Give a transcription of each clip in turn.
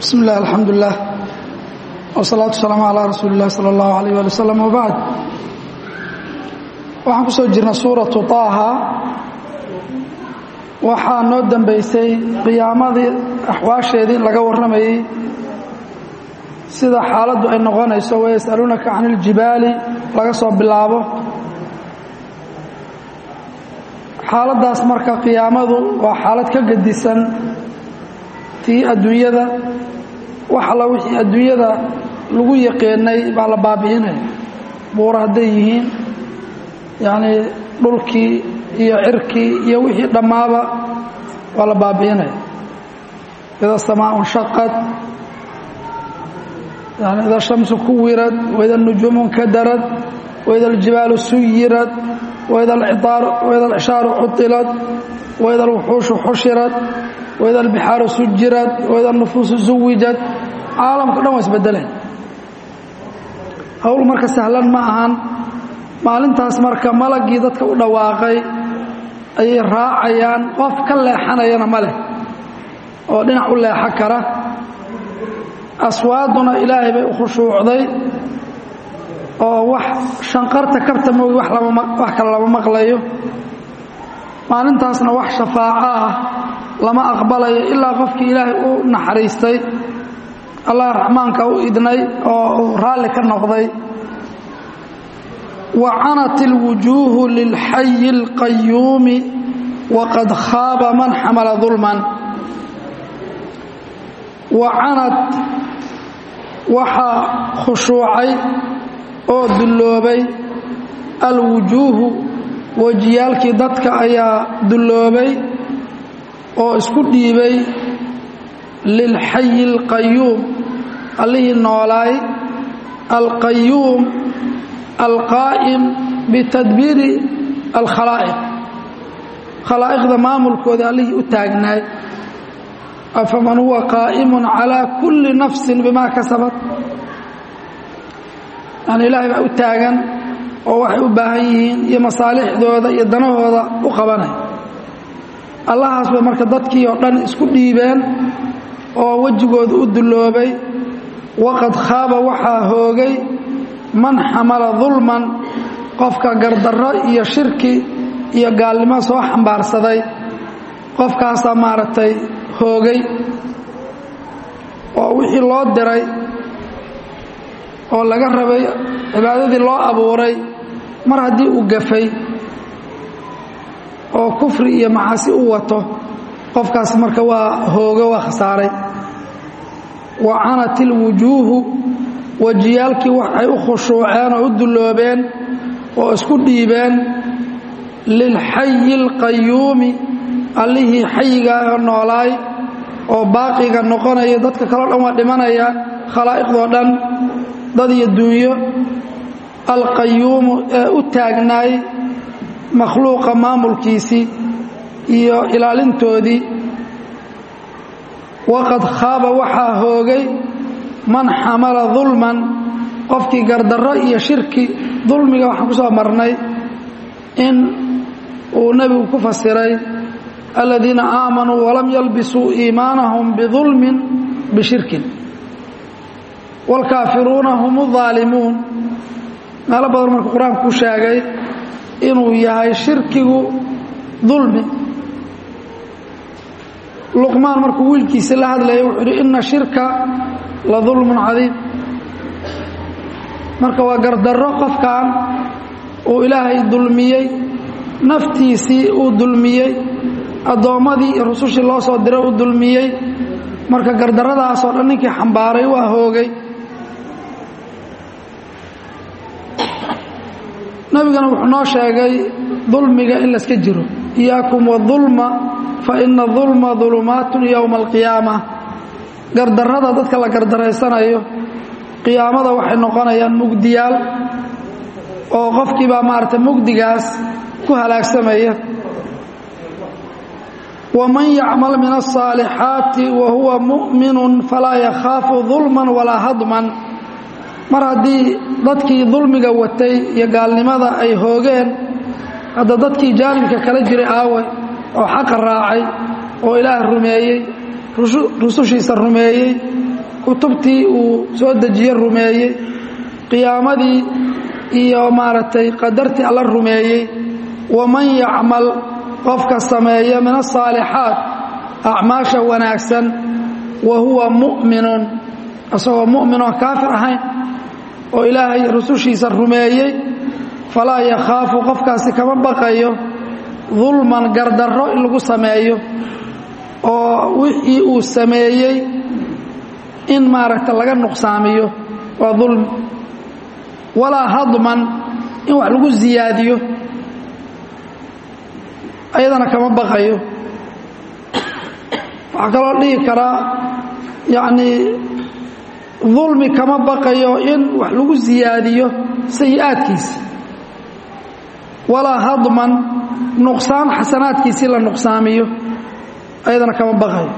bismi illah alxamdulilah wsalaatu wasalaamu calaa rasuuli illahi sala allahu alayh ali wasalam wabacd waxaan ku soo jirnay suuratu taaha waxaa noo dambeysay qiyaamadii axwaasheedii in laga warramayey sida xaaladdu ay noqonayso wayas'aluunaka can iljibaali laga soo bilaabo xaaladdaas marka qiyaamadu waa xaalad ka gedisan tii adduunyada wax alla wixii adduunyada lagu yaqiinay baa la baabi'inaya buura hadday yihiin yacnii dhulkii iyo cirkii iyo wixii dhammaaba waa la baabi'inaya ida samaa nshaqad yani ida shamsu kuwirad waida nujuumu nkadarad waida aljibaalu suyirad waida alcishaaru cuطilad waida alwuxuushu xushirad waida albixaaru sujirad waida alnufuusu zuwijad caalamka dhan waa isbedeleen howl marka sahlan ma ahan maalintaas marka malagii dadka u dhawaaqay ayay raacayaan qof ka leexanayana ma leh oo dhinac u leexo kara aswaaduna ilaahay bay u khushuucday oo wax shanqarta kabta moogi wax kale lama maqlayo maalintaasna wax shafaaco ah lama aqbalayo ilaa qofkii ilaahay u naxariistay allah raxmaanka u idnay oo uu raalli ka noqday wa canat ilwujuuhu lilxayi اlqayuumi waqad khaaba man xamala dulman wa canad waxaa khushuucay oo dulloobay alwujuuhu wejiyaalkii dadka ayaa dulloobay oo isku dhiibay lilxayi اlqayuum allihii noolaay alqayuum alqaa'im bitadbiiri alkhalaa'iq khalaa'iqda maamulkooda allihii u taagnaay afaman huwa qaa'imun calaa kulli nafsin bimaa kasabat yani ilaahay baa u taagan oo waxay u baahan yihiin iyo masaalixdooda iyo danahooda u qabanay allahaas bay marka dadkii oo dhan isku dhiibeen oo wejigooda u dulloobay waqad khaaba waxaa hoogay man xamala dulman qofka gardarro iyo shirki iyo gaalnimo soo xambaarsaday qofkaasaa maaragtay hoogay oo wixii loo diray oo laga rabay cibaadadii loo abuuray mar haddii uu gafay oo kufri iyo macaasi u wato qofkaas marka waa hoogo waa khasaaray wa canat ilwujuuhu wejiyaalkii waxay u khushuuceen oo u dulloobeen oo isku dhiibeen lilxayi اlqayuumi allihii xayigaahoo noolaay oo baaqiga noqonaya dadka kaleo dhan waa dhimanaya khalaa'iqdoo dhan dad iyo dunyo alqayuumu ee u taagnaay makhluuqa maamulkiisii iyo ilaalintoodii waqad khaaba waxaa hoogay man xamala dulman qofkii gardarro iyo shirki dulmiga waxaan ku soo marnay in uu nebigu ku fasiray aladiina aamanuu walam yalbisuu iimaanahum bidulmin bishirkin wاlkaafiruuna hum الظaalimuun meelo badan marka qur-aanku ku sheegay inuu yahay shirkigu dulmi luqmaan markuu wiilkiisa la hadlaya wuxuu uhi ina shirka la dulmun cadiim marka waa gardarro qofkan uu ilaahay dulmiyey naftiisii uu dulmiyey addoommadii iyo rusushii loo soo diray uu dulmiyey marka gardarradaasoo dhan ninkii xambaaray waa hoogay nabigana wuxuu noo sheegay dulmiga in layska jiro iyaakum wadulma fa ina dulma dulumaatun yowma alqiyaama gardarrada dadka la gardaraysanayo qiyaamada waxay noqonayaan mugdiyaal oo qofkii baa maaragtay mugdigaas ku halaagsamaya waman yacmal min alصaalixaati wa huwa mu'minu falaa yakhaafu dulman walaa hadman mar haddii dadkii dulmiga watay iyo gaalnimada ay hoogeen hadda dadkii jaanibka kala jiray aawe oo xaqa raacay oo ilaah rumeeyey rusushiisa rumeeyey kutubtii uu soo dejiye rumeeyey qiyaamadii iyo maaragtay qadartii alla rumeeyey waman yacmal qofka sameeya min asaalixaat acmaasha wanaagsan wa huwa mu'minun isagoo mu'minoon kaafir ahayn oo ilaahay rusushiisa rumeeyey falaa yakhaafu qofkaasi kama baqayo dulman gardarro in lagu sameeyo oo wixii uu sameeyey in maaragta laga nuqsaamiyo waa dulmi walaa hadman in wax lagu ziyaadiyo ayadana kama baqayo waxaa kaloo dhihi karaa yacnii dulmi kama baqayo in wax lagu ziyaadiyo sayi-aadkiisa walaa hadman nuqsaan xasanaadkiisii la nuqsaamiyo ayadana kama baqayo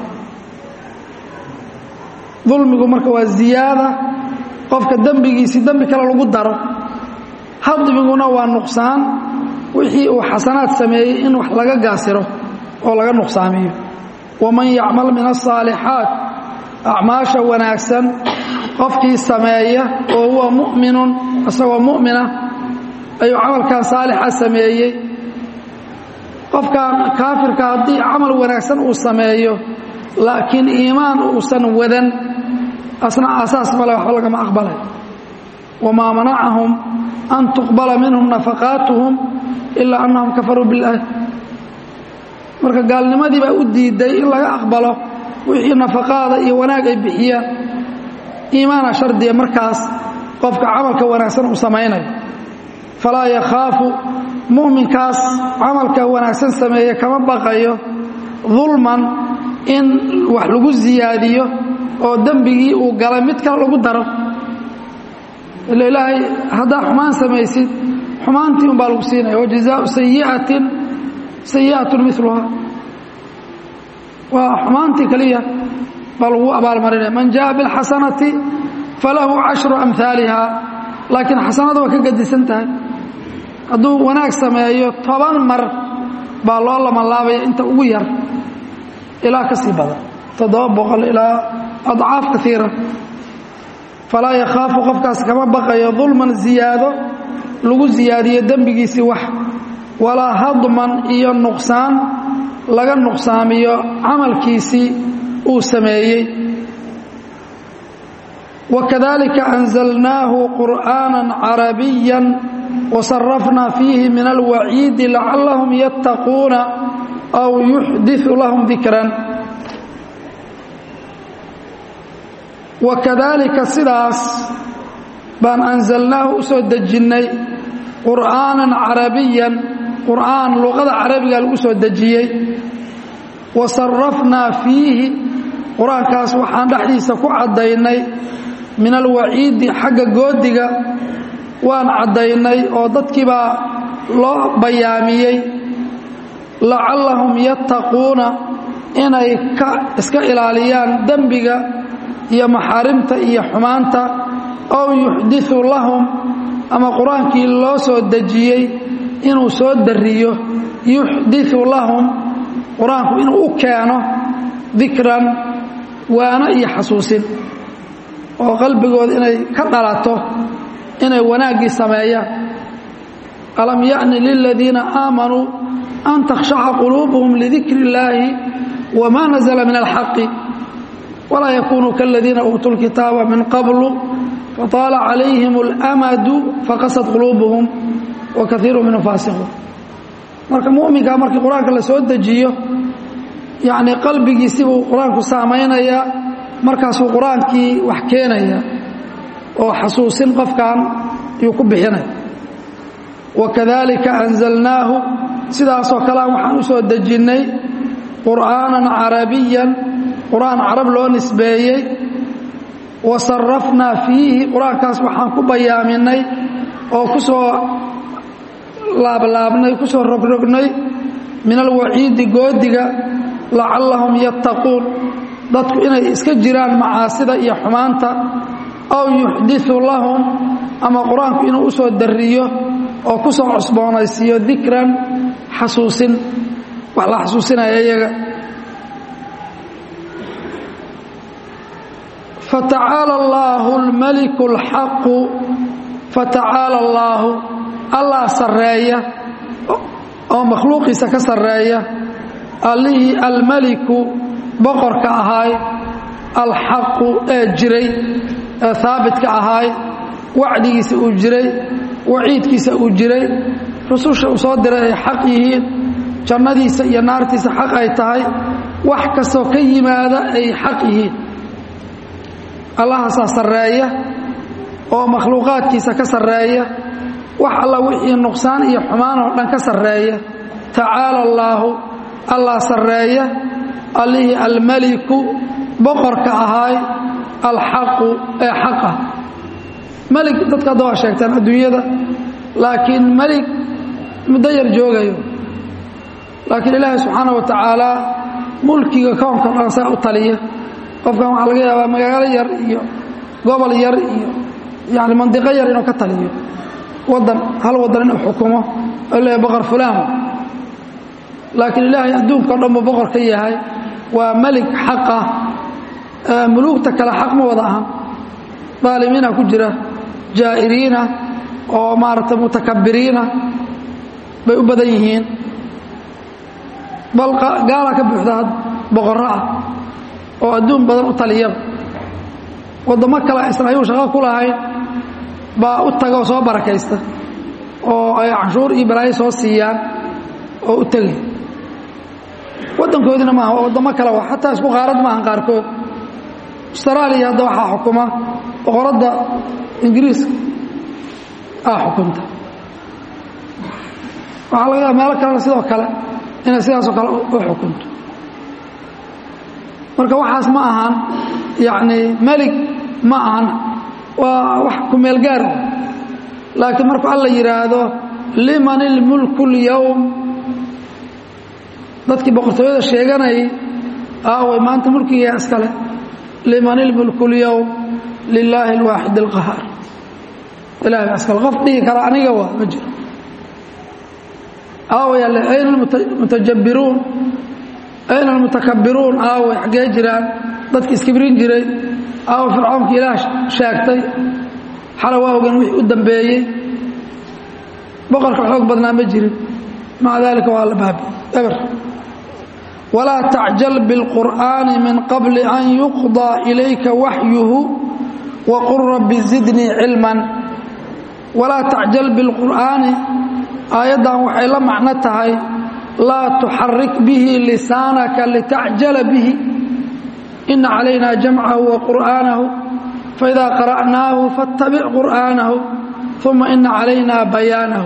dulmigu marka waa ziyaada qofka dembigiisii dembi kale lagu daro hadmiguna waa nuqsaan wixii uu xasanaad sameeyey in wax laga gaasiro oo laga nuqsaamiyo waman yacmal min asaalixaat acmaasha wanaagsan qofkii sameeya oo huwa mu'minun isagoo mu'mina ayuu camalkan saalixa sameeyey qofkan kaafirka haddii camal wanaagsan uu sameeyo laakiin iimaan uusan wadan asna asaas male waxba lagama aqbalay wamaa manacahum an tuqbala minhum nafaqaatuhum ilaa annahum kafaruu biاllaah marka gaalnimadii baa u diiday in laga aqbalo wixii nafaqaada iyo wanaag ay bixiyaan iimaana shardiya markaas qofka camalka wanaagsan uu samaynayo falaa yakhaafu mu'minkaas camalka wanaagsan sameeye kama baqayo dulman in wax lagu ziyaadiyo oo dembigii uu galay mid kale lagu daro ila ilaahay haddaa xumaan samaysid xumaantii un baa lagu siinaya wajazaau sayiatin sayi'atun miluha waa xumaantii keliya baa lagu abaalmarinaya man jaءa biاlxasanati falahu cashru amhaaliha laakiin xasanada waa ka gadisan tahay hadduu wanaag sameeyo toban mar baa loo lamanlaabaya inta ugu yar ilaa ka sii badan toddoba boqol ilaa adcaaf kaiira falaa yakhaafu qofkaas kama baqayo dulman ziyaado lagu ziyaadiyo dembigiisii wax walaa hadman iyo nuqsaan laga nuqsaamiyo camalkiisii uu sameeyey wakadalika anzalnaahu qur'aana carabiya wasarafna fiihi min alwaciidi lacallahum yattaquuna aw yuxdiu lahum dikran wakadaalika sidaas baan anzalnaahu u soo dejinnay qur'aanan carabiyan qur'aan luqada carabiga lagu soo dejiyey wa sarafnaa fiihi qur-aankaas waxaan dhexdiisa ku caddaynay min alwaciidi xagga goodiga waan caddaynay oo dadkiibaa loo bayaamiyey lacallahum yattaquuna inay ka iska ilaaliyaan dembiga iyo maxaarimta iyo xumaanta ow yuxdiu lahum ama qur-aankii loo soo dejiyey inuu soo dariyo yuxdiu lahum qur-aanku inuu u keeno dikran waano iyo xasuusin oo qalbigooda inay ka dhalato inay wanaaggii sameeyaan alam ya'ni liladiina aamanuu an takhshaca quluubuhum lidikri illaahi wma nazla min alxaqi walaa yakunuu kaladiina uutuu lkitaaba min qablu fataala calayhim اlamadu faqasad quluubuhum wa kaiiru minhum faasiquun marka muminka markii qur-aanka la soo dejiyo yacnii qalbigiisibuu qur-aanku saamaynayaa markaasuu qur-aankii wax keenaya oo xasuusin qofkan yuu ku bixinaya wakadalika anzalnaahu sidaasoo kalean waxaan u soo dejinnay qur'aanan carabiyan qur-aan carab loo nisbeeyey wa sarafnaa fiihi qur-aankaas waxaan ku bayaaminay oo ku soo laablaabnay ku soo rogrognay min alwaciidi goodiga lacallahum yattaquun dadku inay iska jiraan macaasida iyo xumaanta aw yuxdiu lahum ama qur-aanku inuu u soo dariyo oo ku soo cusboonaysiiyo dikran xasuusin wax la xasuusinaya iyaga fatacaala allaahu almaliku alxaqu fatacaala allaahu allah sarreeya oo makhluuqiisa ka sarreeya allihii almeliku boqorka ahaay alxaqu ee jiray ee haabitka ahaay wacdigiisa uu jiray waciidkiisa uu jiray rususha uu soo diray ay xaq yihiin jannadiisa iyo naartiisa xaq ay tahay wax kastoo ka yimaada ay xaq yihiin allahaasaa sarreeya oo makhluuqaadkiisa ka sarreeya wax alla wixii nuqsaan iyo xumaan oo dhan ka sarreeya tacaala allaahu allah sarreeya allihii almeliku boqorka ahaay alxaqu ee xaqa melig dadka hadda waa sheegtaan adduunyada laakiin melig muddo yar joogayo laakiin ilaahay subxaana wa tacaala mulkiga koonka dhan saa u taliya qofkan waxaa laga yaabaa magaalo yar iyo gobol yar iyo yani mandiqo yar inuu ka taliyo wadan hal wadan inuu xukumo oo leeyahay boqor fulaan laakiin ilaahay adduunka o dhan buu boqor ka yahay waa melig xaqa muluugta kale xaq ma wada ahan daalimiina ku jira jaa'iriina oo maaragtay mutakabiriina bay u badan yihiin bal gaalaa ka buuxda boqorro ah oo adduun badan u taliyaba waddamo kale aysan ayuu shaqo ku lahayn baa u taga oo soo barakaysta oo ay canshuur iyo balaayo soo siiyaan oo u tegay waddankoodina maaha waa waddamo kale wa xataa isku qaarad maahan qaarkood austraaliya hadda waxaa xukuma boqoradda ingiriiska aa xukunta waxaa laga yaaba meelo kalena sidoo kale inay sidaasoo kale u xukunto marka waxaas ma ahan yacni melig ma ahan waa wax ku meel gaar laakiin markuu alla yidhaahdo liman ilmulku اlyowm dadkii boqortooyada sheeganayay aaway maanta mulkigaa iskale liman ilmulku اlyowm lilaahi اlwaaxid اlqahaar ilahay baa iskale qof dhihi kara aniga waa ma jiro aaway alle ayna almutajabbiruun ayna almutakabbiruun aaway xaggee jiraan dadki iskibrin jiray aawa fircoonkii ilaah sheegtay xala waa ogan wixii u dambeeyey boqorka xoog badnaa ma jirin maca daalika waa la baabi eber walaa tacjal biاlqur'aani min qabli an yuqضىa ilayka waxyuhu waqul rabbi zidnii cilman walaa tacjal biاlqur'aani aayaddan waxay la macno tahay laa tuxarik bihi lisaanaka litacjala bihi ina calayna jamcahu wa qur'aanahu faida qara'naahu faاtabic qur'aanahu uma ina calayna bayaanahu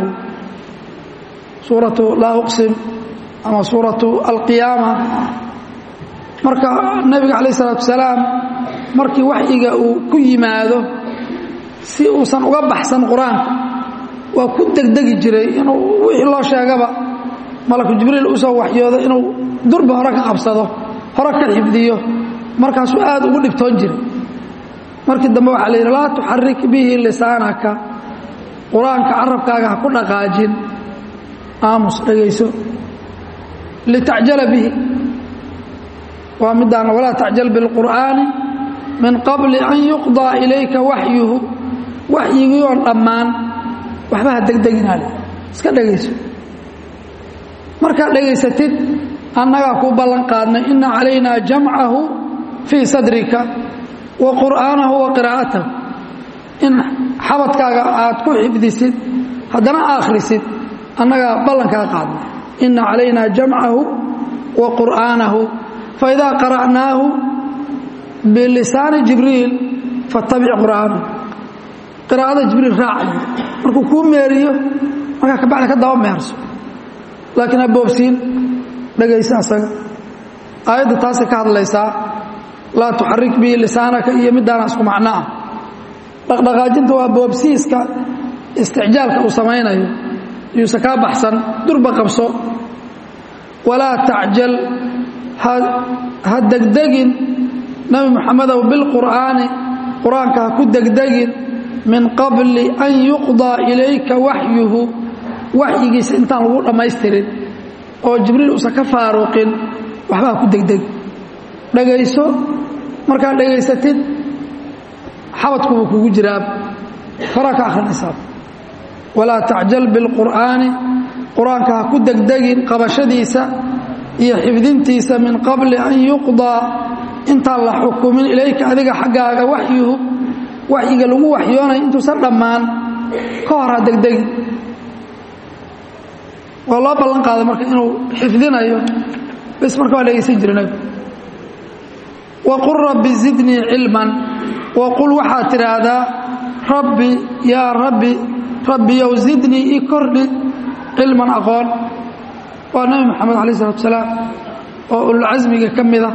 suuratu laa uqsim ama suuratu alqiyaama marka nebiga calayh isalaatu wasalaam markii waxyiga uu ku yimaado si uusan uga baxsan qur-aanka waa ku degdegi jiray inuu wixii loo sheegaba malaku jibriil usoo waxyoodo inuu durba hore ka qabsado hore ka xifdiyo markaasuu aad ugu dhibtoon jiray markii dambe waxaa la yidhi laa tuxarik bihi lisaanaka qur-aanka carabkaaga ha ku dhaqaajin aamus dhegayso litacjala bihi waa midaan walaa tacjal biاlqur'aani min qabli an yuqضىa ilayka waxyuhu waxyigii oon dhammaan waxba ha degdeginaale iska dhegayso markaad dhegaysatid annagaa kuu ballan qaadnay ina calaynaa jamcahu fii sadrika wa qur'aanahu wa qiraa'atahu in xabadkaaga aad ku xifdisid haddana akhrisid annagaa ballankaa qaadnay ina calaynaa jamcahu wa qur'aanahu faidaa qara'naahu bilisaani jibriil fattabic qur'aanahu qiraa'ada jibriil raacayo markuu kuu meeriyo markaa kabacdi ka daba meerso laakiin ha boobsiin dhegaysa asaga aayadda taasay ka hadlaysaa laa tuxarik bihi lisaanaka iyo middaana isku macno ah dhaqdhaqaajinta waa boobsiiska isticjaalka uu samaynayo yuusa kaa baxsan durba qabso walaa tacjal ha degdegin nebi moxamedow bilqur'aani qur-aanka ha ku degdegin min qabli an yuqضىa ilayka waxyuhu waxyigiisa intaan lagu dhammaystirin oo jibriil uusan ka faaruqin waxba ha ku degdeg dhegayso markaad dhegaysatid xabadkuba kugu jiraa faraa ka akhrinaysaa walaa tacjal biاlqur'aani qur-aanka ha ku degdegin qabashadiisa iyo xifdintiisa min qabli an yuqdaa intaan la xukumin ilayka adiga xaggaaga waxyuhu waxyiga lagu waxyoonaya intuusan dhammaan ka hor ha degdegin waa loo ballan qaaday marka inuu xifdinayo bes marka waa dhegaysan jira nabigu waqul rabbi zidnii cilman waqul waxaad tidhaahdaa rabbi yaa rabbi rabbiyow zidnii ii kordhi cilman aqoon waa nebi moxamed alayh isalatu salaam oo ululcasmiga ka mida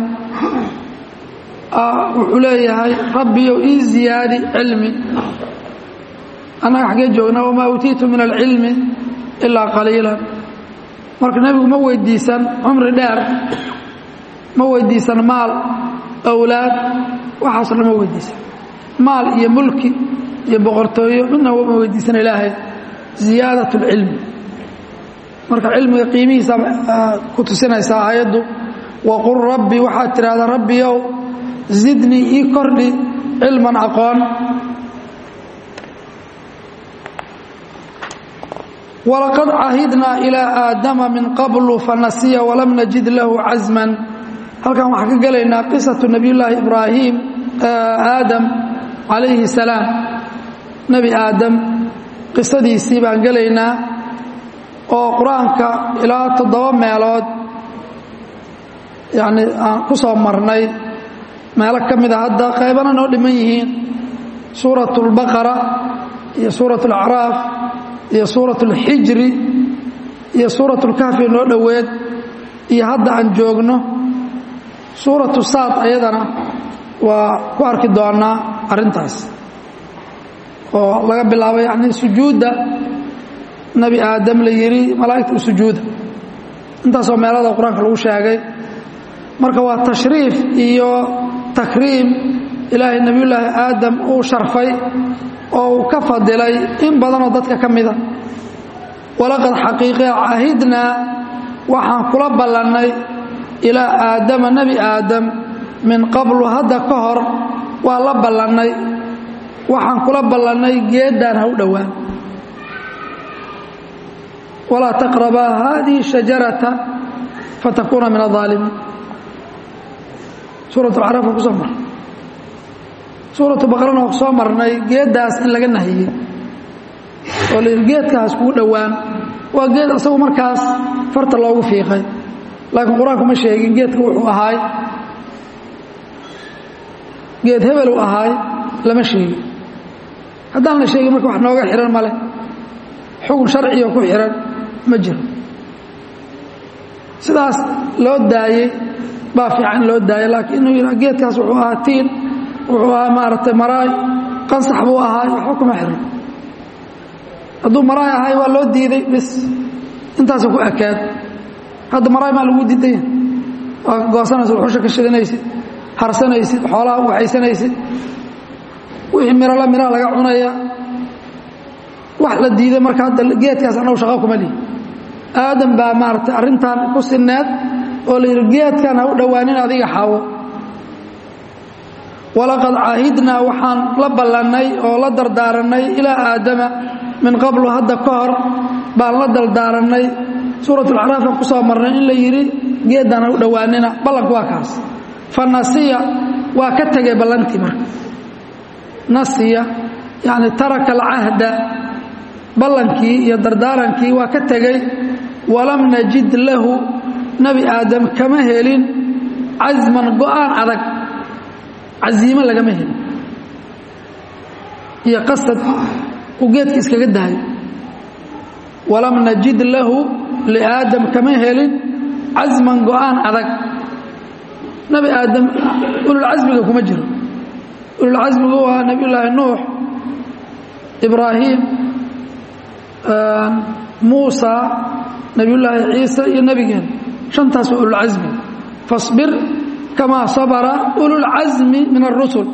wuxuu leeyahay rabbiyow ii ziyaadi cilmi annaga xaggee joognaa wamaa uutiitu min alcilmi ilaa qaliilan marka nebigu ma weydiisan cumri dheer ma weydiisan maal awlaad waxaasoo dhan ma weydiisan maal iyo mulki iyo boqortooyo midna ma weydiisan ilaahay ziyaadat اlcilmi marka cilmiga qiimihiisa ku tusinaysaa aayaddu waqul rabbi waxaad tidhahdaa rabbiyow zidnii ii kordhi cilman aqoon walaqad cahidnaa ilaa aadama min qablu fanasiya walam najid lahu casman halkan waxaan ka gelaynaa qisatu nebiyullaahi ibraahim aadam calayhi salaam nebi aadam qisadiisii baan gelaynaa oo qur-aanka ilaa toddoba meelood yacni aan ku soo marnay meelo ka mida hadda qaybana noo dhiman yihiin suuratu اlbaqara iyo suuratu اlacraaf iyo suuratu اlxijri iyo suuratu اlkahfi noo dhoweed iyo hadda aan joogno suuratu saad ayadana waa ku arki doonaa arrintaas oo laga bilaabo yani sujuudda nebi aadam la yidhi malaa'igta u sujuuda intaasoo meelada qur-aanka lagu sheegay marka waa tashriif iyo takriim ilaahay nebiyullaahi aadam uu sharfay oo uu ka fadilay in badanoo dadka ka mida walaqad xaqiiqia cahidnaa waxaan kula ballannay ilaa aadama nebi aadam min qablu hadda ka hor waa la ballannay waxaan kula ballannay geeddaan ha u dhowaan walaa taqrabaa haadihi shajarata fatakuuna min aaalimiin suurat alcaraaf waa ku soo marnay suuratu baqarana waa ku soo marnay geeddaas in laga nahiyey oo la yidhi geedkaas kugu dhowaan waa geed asagu markaas farta loogu fiiqay laakiin qur-aanku ma sheegin geedka wuxuu ahaay geed hebelu ahaay lama sheegin haddaan la sheegin marka wax nooga xihan male xukun sharciyo ku xihan ma jiro sidaas loo daayey baa fiican loo daayay laakiin inuu yidha geedkaas wuxuu ahaa tiin wuxuu ahaa maaragtay maraay qansax buu ahaay waxba kuma xihan hadduu maraay ahay waa loo diiday bis intaasuu ku ekaad hadda maraay maa lagu diidaya waa goosanaysid waxusha ka shidanaysid harsanaysid xoolaha u waxaysanaysid wixii mirala miraha laga cunaya wax la diiday marka hadda geedkaas annagu shaqa kuma lihi aadam baa maaragtay arrintan ku sinneed oo la yidhi geedkan ha u dhowaanin adiga xaawo walaqad caahidnaa waxaan la ballannay oo la dardaarannay ilaa aadama min qablu hadda ka hor baan la dardaarannay suuratulacraaf aan ku soo marnay in la yidhi geeddaan ha u dhowaanina ballanku waa kaas fa nasiya waa ka tegay ballantii marka nasiya yacni taraka alcahda ballankii iyo dardaarankii waa ka tegey walam najid lahu nebi aadam kama helin casman go'aan adag casiimo lagama helin iyo qasad uu geedka iskaga dahayo walam najid lahu liaadam kama helin casman go'aan adag nebi aadam ululcasmiga kuma jiro ululcasmigu waa nebiyullaahi nuux ibraahim muusa nebiyullaahi ciisa iyo nebigeen shantaas waa ululcasmi fasbir kamaa sabara ululcasmi min arusul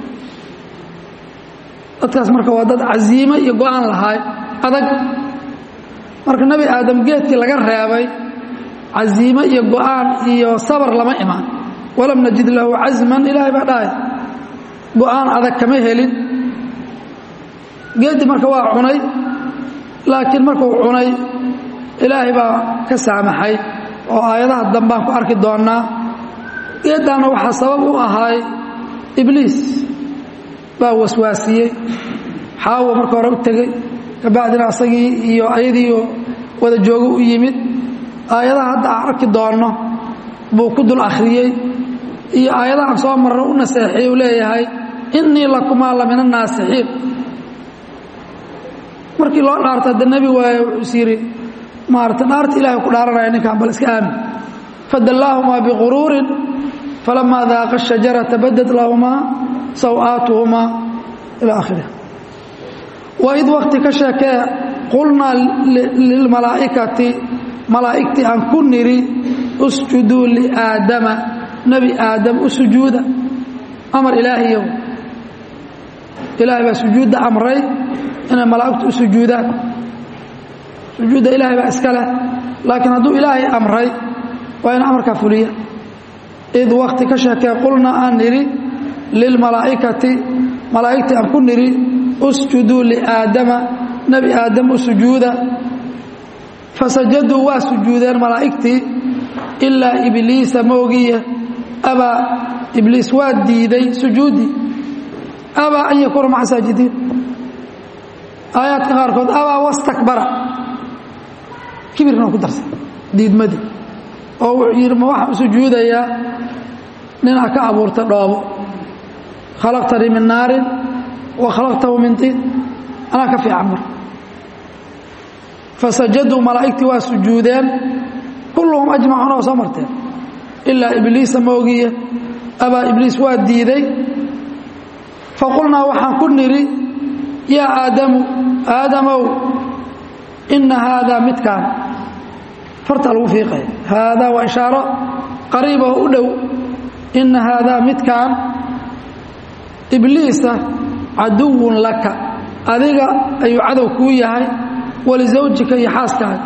dadkaas marka waa dad casiimo iyo go'aan lahaay adag marka nebi aadam geedkii laga reebay casiimo iyo go'aan iyo sabar lama imaan walam najid lahu casman ilaahay baa dhahay go-aan adag kama helin geeddii marka waa cunay laakiin markuu cunay ilaahay baa ka saamaxay oo aayadaha dambaan ku arki doonnaa geeddaanna waxaa sabab u ahaay ibliis baa waswaasiyey xaawo marka hore u tegey kabacdina asagii iyo ayadiioo wada joogo u yimid aayadaha hadda aan arki doonno buu ku dul akhriyey iyo aayadahan soo marro u naseexiyey uu leeyahay innii lakumaa la min annaasixiin markii loo dhaarta hadda nebi waaye wuxuu is yidhi maarata dhaarta ilahay ku dhaaranaya ninkan bal iska aamin fadallaahumaa biquruurin falamaa daaqa shajarata badad lahumaa sawaatuhumaa ila akhirih waid wakti ka sheekee qulnaa lilmalaa'ikati malaa'igtii aan ku nidhi usjuduu liaadama nebi aadam u sujuuda amar ilaahiyow ilaahay baa sujuudda amray inay malaa'igtu u sujuudaan sujuudda ilaahay baa iska leh laakiin hadduu ilaahay amray waa in amarkaa fuliya id wakti ka sheekee qulnaa aan nidhi lilmalaa'ikati malaa'igtii aan ku nidhi usjuduu liaadama nebi aadam u sujuuda fasajaduu waa sujuudeen malaa'igtii ilaa ibliisa moogiye abaa ibliis waa diiday sujuuddii abaa an yakuuna maca saajidiin aayaadka qaarkood abaa wastakbara kibirna ku darsan diidmadii oo wuxuu yidhi ma waxaan u sujuudayaa ninaa ka abuurta dhoobo khalaqtanii min naarin wa khalaqtahu min tiin anaa ka fiican mar fasajaduu malaa'igtii waa sujuudeen kulluhum ajmacuuna waa soo marteen ilaa ibliisa moogiye abaa ibliis waa diiday faqulnaa waxaan ku nidhi yaa aadamu aadamow inna haadaa midkaan fartaa lagu fiiqaya haadaa waa ishaaro qariib oo u dhow inna haadaa midkaan ibliisa caduwun laka adiga ayuu cadow kuu yahay walisawjika iyo xaaskaaga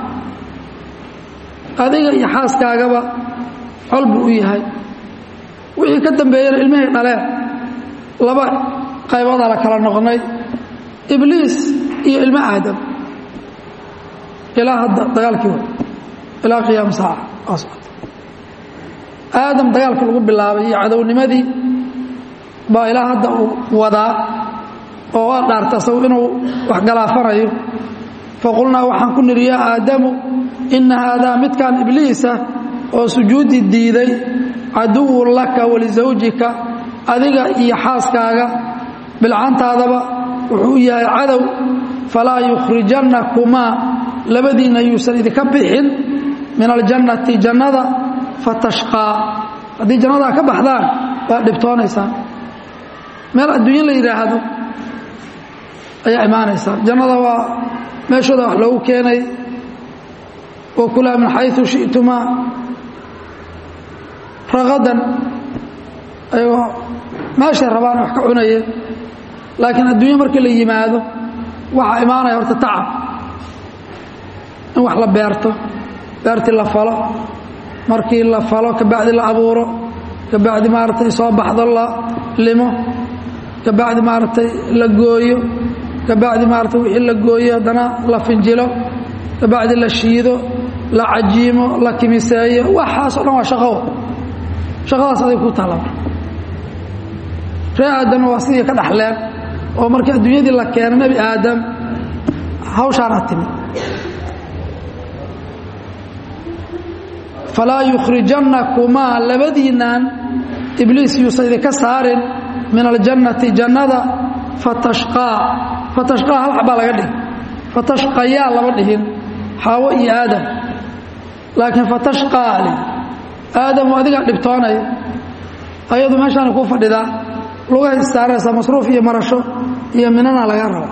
adiga iyo xaaskaagaba col buu u yahay wixii ka dambeeyana ilmihii dhaleen laba qayboodaa la kala noqnay ibliis iyo ilmo aadam ilaa hadda dagaalkii wa ilaa qiyaam saaca aa socota aadam dagaalka lagu bilaabay iyo cadownimadii baa ilaa hadda uu wadaa oo waa dhaarta asagu inuu wax galaafanayo faqulnaa waxaan ku nidhi yaa aadamu inna haadaa midkaan ibliisa oo sujuudi diiday caduwun laka walisawjika adiga iyo xaaskaaga bilcantaadaba wuxuu yahay cadow falaa yukhrijannakumaa labadiinna yuusan idinka bixin min aljannati jannada fatashqaa haddii jannadaa ka baxdaan waa dhibtoonaysaan meel adduunye la yidhaahdo ayaa imaanaysaan jannada waa meeshooda wax loogu keenay wa kulaa min xayu shi'tumaa ragadan ayagoo meeshay rabaan wax ka cunayeen laakiin adduunye markii la yimaado waxaa imaanaya horta tacab in wax la beerto beertii la falo markii la falo kabacdi la abuuro kabacdi maaragtay soo baxdo la limo kabacdi maaragtay la gooyo kabacdi maaragtay wixii la gooyo haddana la finjilo kabacdi la shiido la cajiimo la kimiseeyo waxaas o dhan waa shaqo shaqadaas aday ku taala ree aadamna waa sidii ka dhaxleen oo markii adduunyadii la keeno nebi aadam hawshaana timid falaa yukhrijannakumaa labadiinnan ibliis yuusan idinka saarin min aljannati jannada fatashqaa fatashqaa hal xabaa laga dhigi fatashqayaa lama dhihin xaawo iyo aadam laakiin fatashqaa li aadamu adigaa dhibtoonaya ayadu meeshaana kuu fadhidaa lugahay istaaraysaa masruuf iyo marasho iyo minana laga raba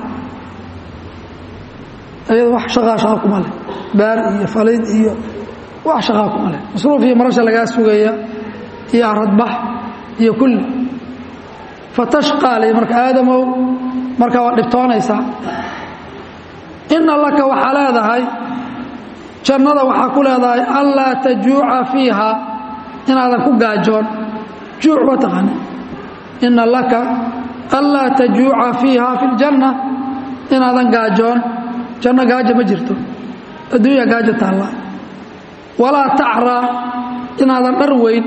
ayadu wax shaqaa shaqa kuma leh baar iyo falid iyo wax shaqaa kuma leh masruuf iyo marasha lagaa sugaya iyo aradbax iyo kulli fatashqaa li marka aadamow markaa waa dhibtoonaysaa inna laka waxaa leedahay jannada waxaa ku leedahay anlaa tajuuca fiiha inaadan ku gaajoon juuc waa taqaana inna laka anlaa tajuuca fiiha fi ljanna inaadan gaajoon janno gaajo ma jirto adduunya gaajo taalla walaa tacraa inaadan dhar weyn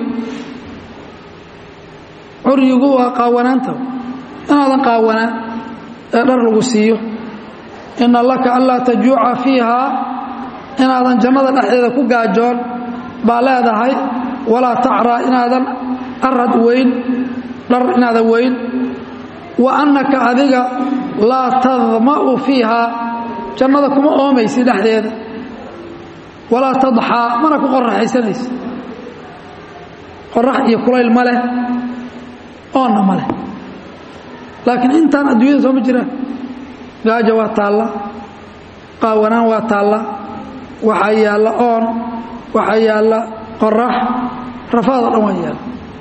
curyigu waa qaawanaanta inaadan qaawanaan ee dhar lagu siiyo ina laka anlaa tajuuca fiiha inaadan jannada dhexdeeda ku gaajoon baa leedahay walaa tacraa inaadan arad weyn dhar inaadan weyn wa annaka adiga laa tadma'u fiiha jannada kuma oomaysi dhexdeeda walaa tadxaa mana ku qoraxaysanaysa qorax iyo kulayl ma leh oonna ma leh laakiin intaan adduunyada soo ma jiraan gaajo waa taalla qaawanaan waa taalla waxaa yaalla oon waxaa yaalla qorax rafaadoo dhan waa yaalla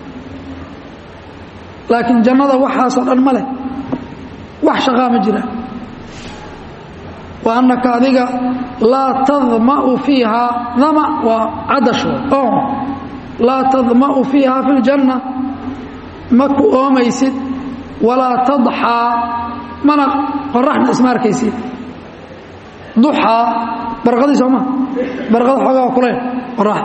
laakiin jannada waxaasoo dhan ma leh wax shaqaa ma jiraan wa annaka adiga laa tadma'u fiiha dama waa cadasho oon laa tadma'u fiiha fi ljanna ma ku oomaysid walaa tadxaa mana qoraxna isma arkaysid duxaa barqadii sooma barqada xoogaa kulayl qorax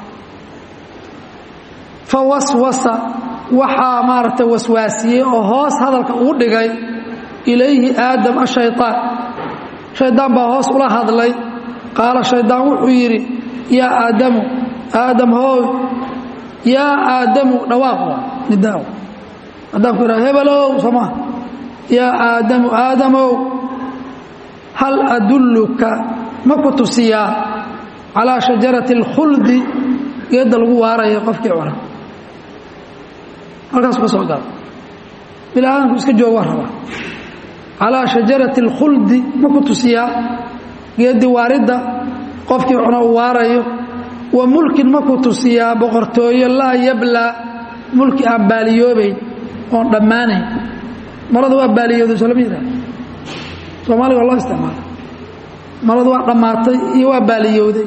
fa waswasa waxaa maaragtay waswaasiyey oo hoos hadalka ugu dhigay ilayhi aadam ashayطaan shaydaan baa hoos ula hadlay qaala shaydaan wuxuu yidhi yaa aadamu aadam hooy yaa aadamu dhawaaq nidaa haddaan ku idhaha hebelow soomaa yaa aadamu aadamow hal adulluka ma ku tusiyaa calaa shajarati اlkhuldi geedda lagu waarayo qofkii cuna halkaas ka soo gala bilaadanku iska joog waa rabaa calaa shajarati اlkhuldi ma ku tusiyaa geeddii waaridda qofkii cuna uu waarayo wa mulkin ma ku tusiyaa boqortooyo laa yablaa mulki aan baaliyoobayn oon dhammaanayn maradu waa baaliyooday soo lama yidhaha soomaaliga waa loo isticmaala maradu waa dhammaatay iyo waa baaliyowday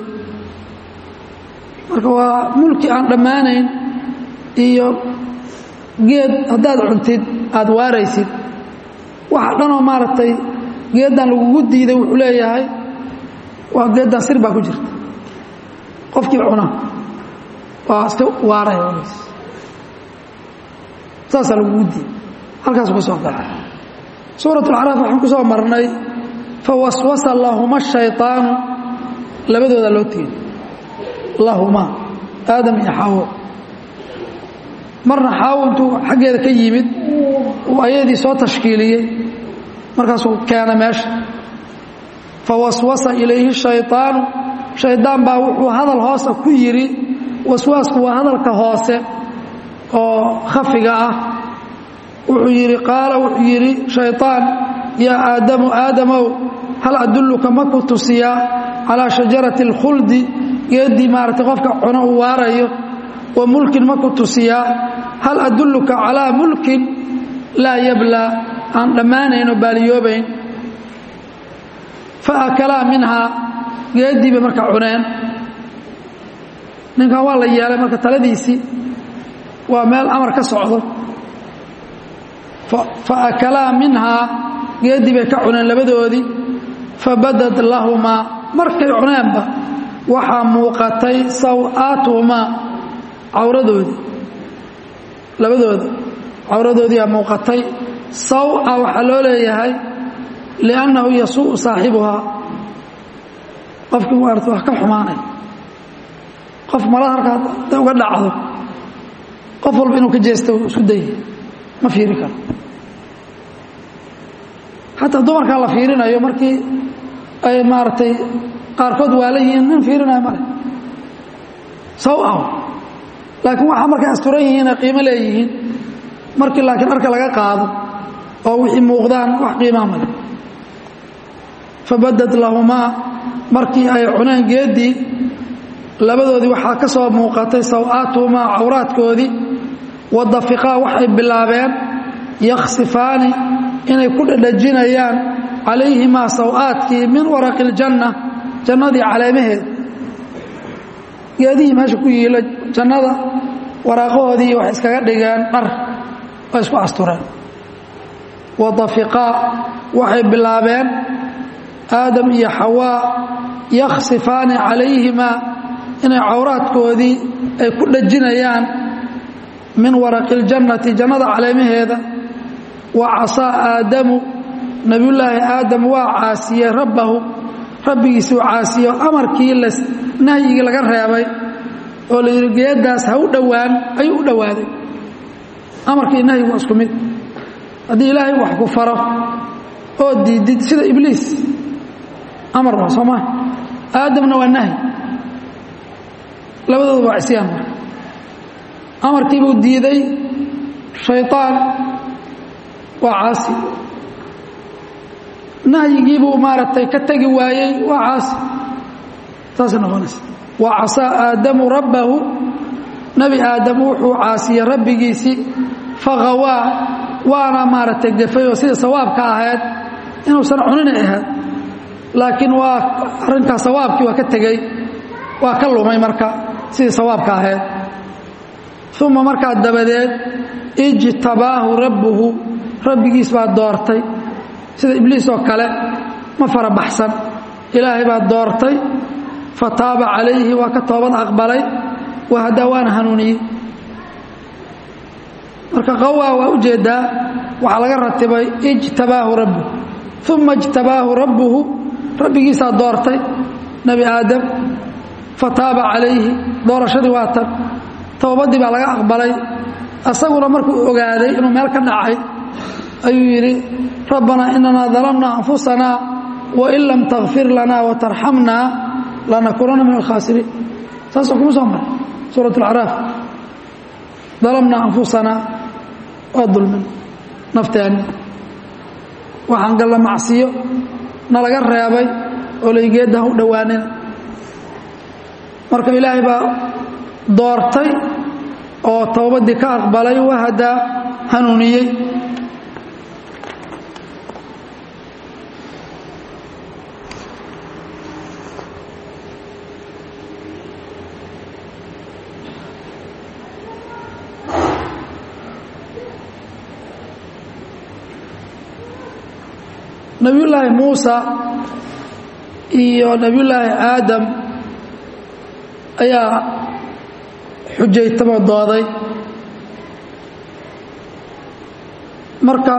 marka waa mulki aan dhammaanayn iyo geed haddaad cuntid aada waaraysid waxa dhanoo maaragtay geeddan lagugu diiday wuxuu leeyahay waa geeddan sir baa ku jirta qofkii cuna waa iska waaraya walays saasaa lagugu diiday halkaasu ka soo gala suurat alcaraaf waxaan ku soo marnay fawaswasa lahuma shayطaanu labadooda loo tiiri lahuma aadam iyo xaawo marna xaawo intuu xaggeeda ka yimid uu ayadii soo tashkiiliyey markaasuu keena meesha fawaswasa ilayhi shayطaanu shaydaan baa wuxuu hadal hoosa ku yidhi waswaasku waa hadalka hoose oo khafiga ah wuxuu yidhi qaala wuxuu yidhi shayطaan yaa aadamu aadamow hal adulluka ma ku tusiyaa calaa shajarati اlkhuldi geeddii maaragtay qofka cuno uu waarayo wa mulkin ma ku tusiyaa hal adulluka calaa mulkin laa yablaa aan dhammaanayn oo baaliyoobayn fa akalaa minhaa geeddii bay marka cuneen ninkan waa la yeelay marka taladiisii waa meel amar ka socdo fa akalaa minhaa geeddii bay ka cuneen labadoodii fabadad lahumaa markay cuneenba waxaa muuqatay saw-aatuhumaa cawradoodii labadooda cawradoodiiaa muuqatay saw-a waxaa loo leeyahay liannahu yasuu'u saaxibuhaa qofkii maarata wax ka xumaanay qof marada halkaa haday uga dhacdo qof walba inuu ka jeesta isku dayay ma fiiri karo xataa dumarkaa la fiirinayo markii ay maaragtay qaarkood waala yihiin nin fiirinayo male saw-aw laakiin waxaa markay asturan yihiin ay qiimo leeyihiin markii laakiin arka laga qaado oo wixii muuqdaan wax qiimaa male fabadad lahumaa markii ay cuneen geeddii labadoodii waxaa ka soo muuqatay saw-aatuhumaa cawraadkoodii wadafiqaa waxay bilaabeen yaksifaani inay ku dhadhajinayaan calayhimaa saw-aadkii min waraqi iljanna jannadii caleemaheed geedihii meesha ku yiila jannada waraaqahoodii waxay iskaga dhigeen dhar oo isku astureen wadafiqaa waxay bilaabeen aadam iyo xawaa yakhsifaani calayhimaa inay cawraadkoodii ay ku dhajinayaan min waraqi اljannati jannada caleemaheeda wa casaa aadamu nebiyullaahi aadam waa caasiyey rabbahu rabbigiisuu caasiyo amarkii nahyigii laga reebay oo la yidhi geeddaas ha u dhowaan ayuu u dhowaaday amarkii nahyigu waa isku mid haddii ilaahay wax ku faro oo diidid sida ibliis amar waa soo maa aadamna waa nahyi labadooda waa cisyaan marka amarkiibuu diiday shayطaan waa caasi nahyigiibuu maaragtay ka tegi waayey waa caasi saasay noqonaysa wa casaa aadamu rabbahu nebi aadam wuxuu caasiyey rabbigiisii faqawaa waana maaragtay gafay oo sida sawaabka ahayd inuusan cuninay ahayd laakiin waa arrinkaa sawaabkii waa ka tegey waa ka lumay marka sidii sawaabka ahayd uma markaa dabadeed ijtabaahu rabbuhu rabbigiis baa doortay sida ibliis oo kale ma farabaxsan ilaahay baa doortay fataaba calayhi waa ka toobad aqbalay wahadaa waana hanuuniyey marka qawaa waa u jeedaa waxaa laga ratibay ijtabaahu rabbuhu uma ijtabaahu rabbuhu rabbigiisaa doortay nebi aadam fataaba calayhi doorashadii waa tan towbaddii baa laga aqbalay asaguna markuu ogaaday inuu meel ka dhacay ayuu yidhi rabbanaa inanaa dalamna anfusanaa wain lam takfir lanaa watarxamnaa lanakuunanna min alkhaasiriin saasoo kuma soo maray suurat alacraaf dalamnaa anfusanaa waa dulmin nafteenni waxaan galla macsiyo nalaga reebay oo laygeedda ha u dhowaanina marka ilaahay baa doortay oo towbaddii ka aqbalay wahadaa hanuuniyey nebiyullaahi muusa iyo nebiyullaahi aadam ayaa xujaytamo dooday marka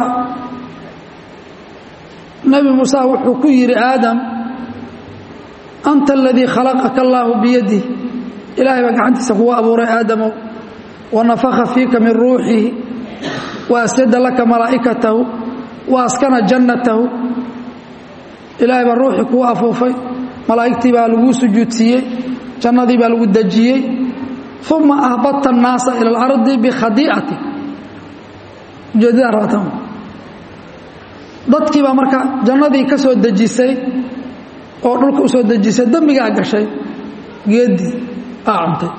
nebi muuse wuxuu ku yidhi aadam anta aladii khalaqaka allaahu biyadih ilaahay baa gacantiisa kugu abuuray aadamow wanafakha fiika min ruuxihi wa asjada laka malaa'ikatahu wa askana jannatahu ilaahay baa ruuxii kuu afuufay malaa'igtii baa laguu sujuudsiiyey jannadii baa lagu dejiyey uma ahbadta annaasa ila alardi bikhadiicati ujeedadaa rabatan dadkii baa marka jannadii ka soo dejisay oo dhulka u soo dejisay dembigaa gashay geeddii aa cuntay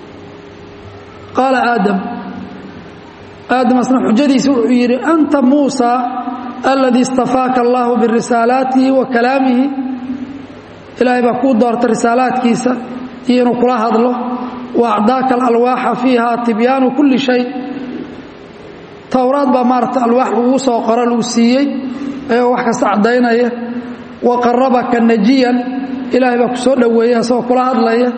qaala aadam aadam asna xujadiisi wuxuu yidhi anta muusa aladii istafaaka allaahu birisaalaatihi wa kalaamihi ilaahay baa kuu doortay risaalaadkiisa iyo inuu kula hadlo wa acdaaka alalwaaxa fiiha tibyaanu kulli shay towraad baa maarata alwaax lagu soo qoro lagu siiyey ayagoo wax kasta caddaynaya wa qarabaka najiyan ilaahay baa ku soo dhoweeyey asagoo kula hadlaya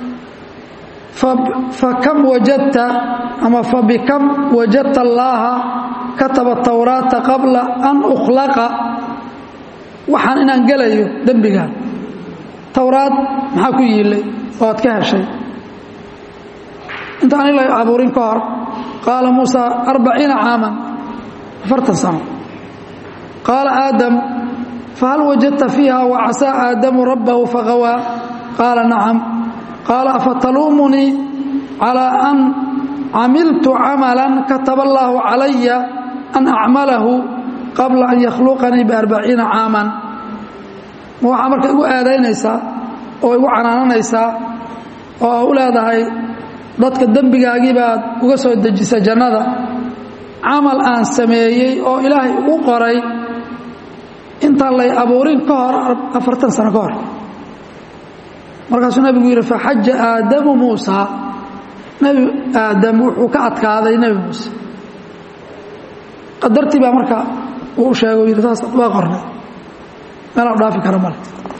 fakam wajadta ama fabikam wajadta allaaha kataba towraata qabla an ukhlaqa waxaan inaan gelayo dembigaan towraad maxaa ku yiilay oo aad ka heshay intaan ila abuurin ka hor qaala muusa arbaciina caaman afartan sano qaala aadam fahal wajadta fiiha wacasaa aadamu rabbahu faqawaa qaala nacam qaala afataluumunii calaa an camiltu camalan kataba allaahu calaya an acmalahu qabla an yakhluqanii biarbaciina caaman ma waxaa marka igu aadaynaysaa oo igu canaananaysaa oo u leedahay dadka dembigaagii baad uga soo dejisa jannada camal aan sameeyey oo ilaahay ugu qoray intaan lay abuurin ka hor afartan sano ka hor markaasuu nabigu yidhi faxaja aadamu muusa nebi aadam wuxuu ka adkaaday nebi muuse qadartii baa marka uu u sheego yidhi saas waa qornay meelaan dhaafi kara male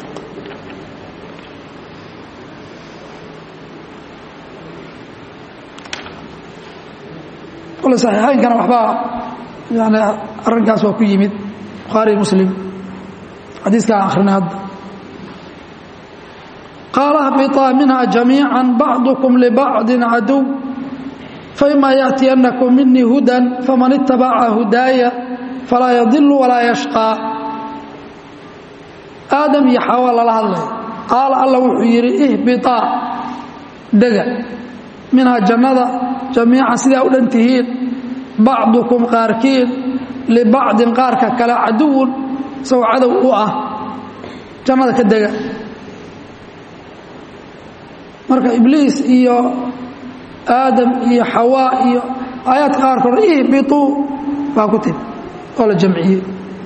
kole saxiixaynkana waxbaa yani arrinkaas waa ku yimid bukhaari muslim xadiiskaa akrinay hadda qaala hbiطaa minha jamiica bacdukum libacdi caduw faima yaأtiyanakum minii hudan faman itabaca hudaaya falaa yadilu walaa yashqaa aadam iyo xawa lala hadlaya qaala alla wuxuu yidhi ihbiطaa dega minhaa jannada jamiican sidaa u dhan tihiin bacdukum qaarkiin libacdin qaarka kale caduwun isagoo cadow u ah jannada ka dega marka ibliis iyo aadam iyo xawaa iyo aayaadka qaarkood ihbiطuu baa ku timi oo la jamciyey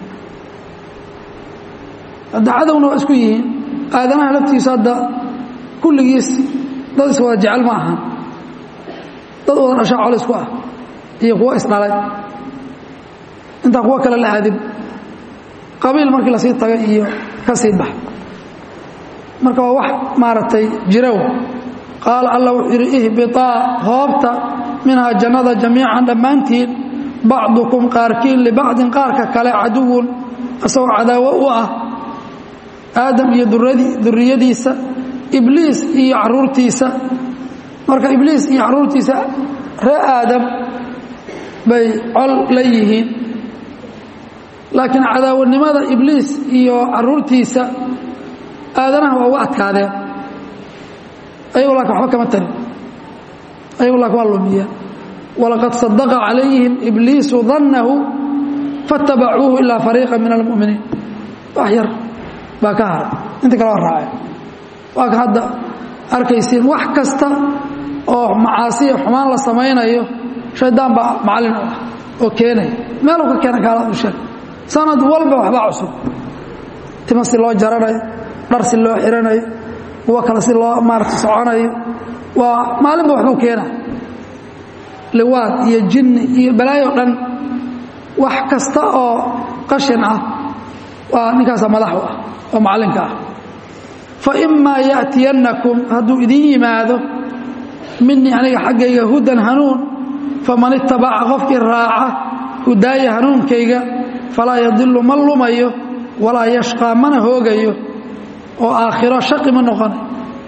hadda cadowna waa isku yihiin aadanaha laftiisu hadda kulligiis dad is wada jecel ma ahan dad wada dhashaa col isku ah iyo kuwo isdhalay intaan kuwo kale la aadin qabiil markii lasii taga iyo ka sii bax marka waa wax maaragtay jirow qaala alla wuxuu yidhi ihbiطaa hoobta minhaa jannada jamiican dhammaantiin bacdukum qaarkiin libacdin qaarka kale caduwun isagoo cadaawo u ah aadam iyo duriyadiisa ibliis iyo caruurtiisa marka ibliis iyo caruurtiisa ree aadam bay col la yihiin laakiin cadaawanimada ibliis iyo caruurtiisa aadanaha waa uga adkaadeen ayagu laakin waxba kama tarin ayagu laakin waa lumiyeen walaqad sadaqa calayhim ibliisu dannahu faatabacuuhu ilaa fariiqa min almu'miniin wax yar baa ka haray inta kale waa raaceen waa ka hadda arkaysiin wax kasta oo macaasiya xumaan la samaynayo shaydaan baa macallin u ah oo keenaya meeluu ka keena gaalada u sheeg sanad walba waxbaa cusub tima si loo jaranayo dhar si loo xiranayo kuwo kale si loo maarata soconayo waa maalinba waxbuu keenaya liwaad iyo jinni iyo balaayo dhan wax kasta oo qashin ah waa ninkaasa madax u ah oo macallinka ah fa imaa ya'tiyannakum hadduu idin yimaado minii aniga xaggayga hudan hanuun faman itabaca qofkii raaca hudaaya hanuunkayga falaa yadilu ma lumayo walaa yashqaa mana hoogayo oo aakhiro shaqi ma noqonay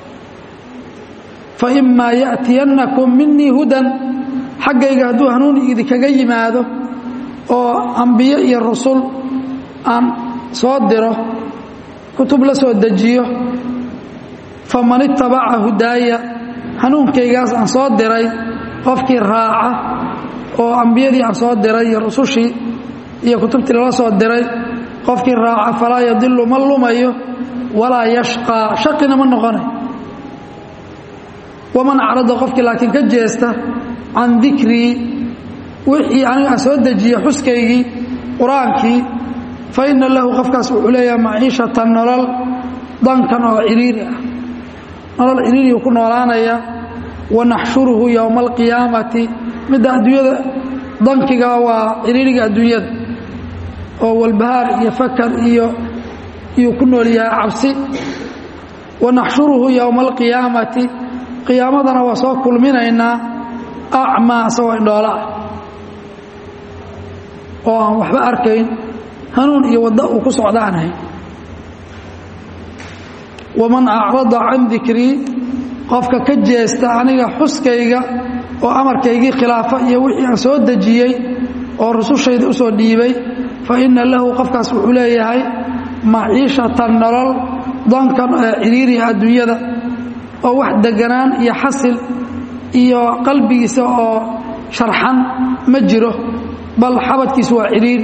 fa imaa ya'tiyannakum minii hudan xaggayga hadduu hanuun idinkaga yimaado oo ambiyo iyo rusul aan soo diro kutub la soo dejiyo faman itabaca hudaaya hanuunkaygaas aan soo diray qofkii raaca oo ambiyadii aan soo diray iyo rusushii iyo kutubtii lala soo diray qofkii raaca falaa yadilu ma lumayo walaa yashqaa shaqina ma noqonay waman acrada qofkii laakiin ka jeesta can dikrii wixii aniga aan soo dejiye xuskaygii qur-aankii fa ina lahu qofkaas wuxuu leeyahay maciishatan nolol dankan oo ciriiri ah nolol ciriiriyu ku noolaanaya wanaxshuruhu yowma alqiyaamati midda adduunyada dankiga waa ciriiriga adduunyada oo walbahaar iyo fakar iyo iyuu ku nool yahay cabsi wanaxshuruhu yowma alqiyaamati qiyaamadana waa soo kulminaynaa acmaa isagoo indhoola ah oo aan waxba arkayn hanuun iyo waddo uu ku socda aan ahayn waman acrada can dikrii qofka ka jeesta aniga xuskayga oo amarkaygii khilaafa iyo wixii aan soo dejiyey oo rusushayda u soo dhiibay fa inna lahu qofkaas wuxuu leeyahay maciishatan nolol dankan ee ciriiriha adduunyada oo wax deganaan iyo xasil iyo qalbigiisa oo sharxan ma jiro bal xabadkiisu waa ciriiri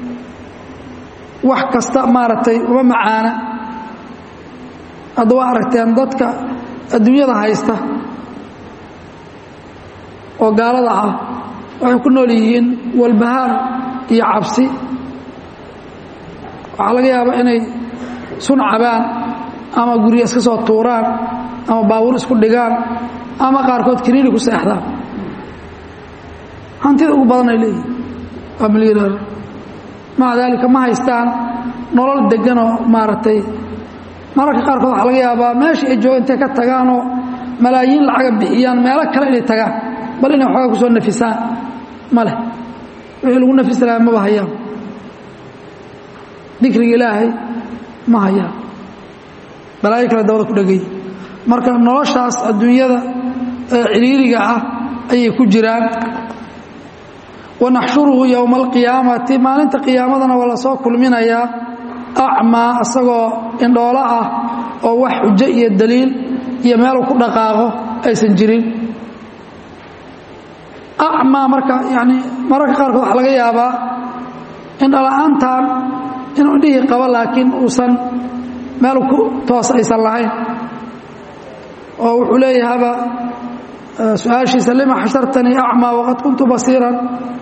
wax kasta maaragtay uma macaana hadda waa aragteen dadka adduunyada haysta oo gaalada ah waxay ku nool yihiin walbahaar iyo cabsi waxaa laga yaabaa inay sun cabaan ama gurya iska soo tuuraan ama baabuur isku dhigaan ama qaarkood kiniini ku seexdaan hantida ugu badan ay leeyihin waa milyaneer maca daalika ma haystaan nolol deganoo maaragtay mararka qaarkood waxaa laga yaabaa meesha ay jooga intay ka tagaanoo malaayiin lacaga bixiyaan meelo kale inay tagaan bal inay waxoogaa kusoo nafisaan ma leh wixii lagu nafisi lahaa maba hayaan dikriga ilaahay ma hayaan balaayo kale dabada ku dhegay marka noloshaas adduunyada ee ciriiriga ah ayay ku jiraan wanaxshuruhu yowma alqiyaamati maalinta qiyaamadana waa lasoo kulminayaa acmaa isagoo indhoolo ah oo wax xujo iyo daliil iyo meelu ku dhaqaaqo aysan jirin acmaa marka yani mararka qaarkood waxaa laga yaabaa indhala-aantan inuu indhihii qabo laakiin uusan meel ku toos aysan lahayn oo wuxuu leeyahaba su-aashiisa lima xashartanii acmaa waqad kuntu basiiran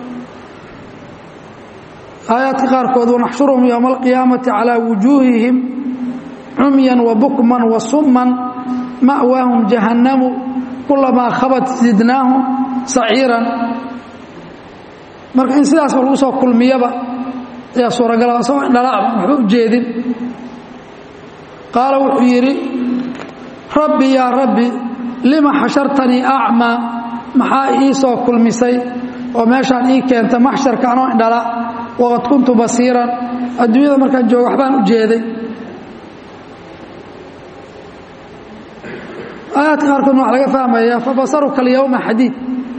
aayaadka qaarkood wanaxshuruhum yowma alqiyaamati calaa wujuuhihim cumyan wabukman wasumman ma'waahum jahannamu kulamaa khabat zidnaahum saciiran marka in sidaasba lagu soo kulmiyaba ayaa suuragala isagoo indhala'ba waxba u jeedin qaala wuxuu yidhi rabbi yaa rabbi lima xashartanii acmaa maxaa ii soo kulmisay oo meeshaan ii keenta maxsharka anoo indhala waqad kuntu basiiran adduunyada markaan jooga waxbaan u jeeday aayaadka qaarkoodna waxa laga fahmaya fabasaruka alyowma xadiid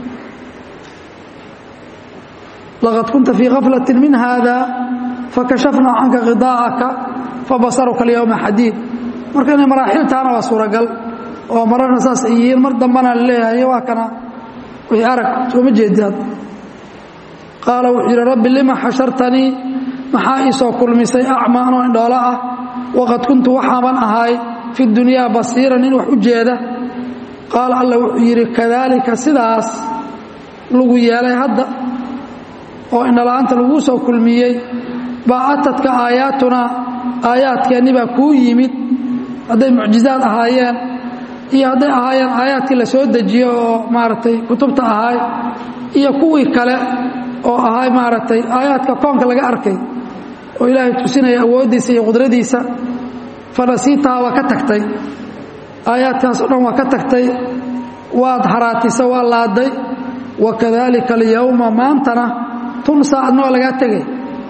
laqad kunta fii kaflati min hada fakashafnaa canka khidaa'aka fabasaruka alyowma xadiid marka inay maraaxiltaana waa suuragal oo mararna saas ay yihiin mar dambana la leeyahay waa kana wixii arag sooma jeediad qaala wuxuu yidhi rabbi lima xashartanii maxaa ii soo kulmisay acma anoo indhoolo ah waqad kuntu waxaaban ahaay fi dunyaa basiiran in wax u jeeda qaala alla wuxuu yidhi kadaalika sidaas lagu yeelay hadda oo indhala-aanta laguu soo kulmiyey baa atadka aayaatunaa aayaadkeenni baa kuu yimid hadday mucjizaad ahaayeen iyo hadday ahaayeen aayaadkii la soo dejiyo oo maaragtay kutubta ahaay iyo kuwii kale oo ahay maaragtay aayaadka koonka laga arkay oo ilaahay tusinaya awooddiisa iyo qudradiisa fanasiitaha waa ka tagtay aayaadkaas o dhan waa ka tagtay waad haraatisa waa laaday wa kadaalika alyowma maantana tunsaa adna waa lagaa tegay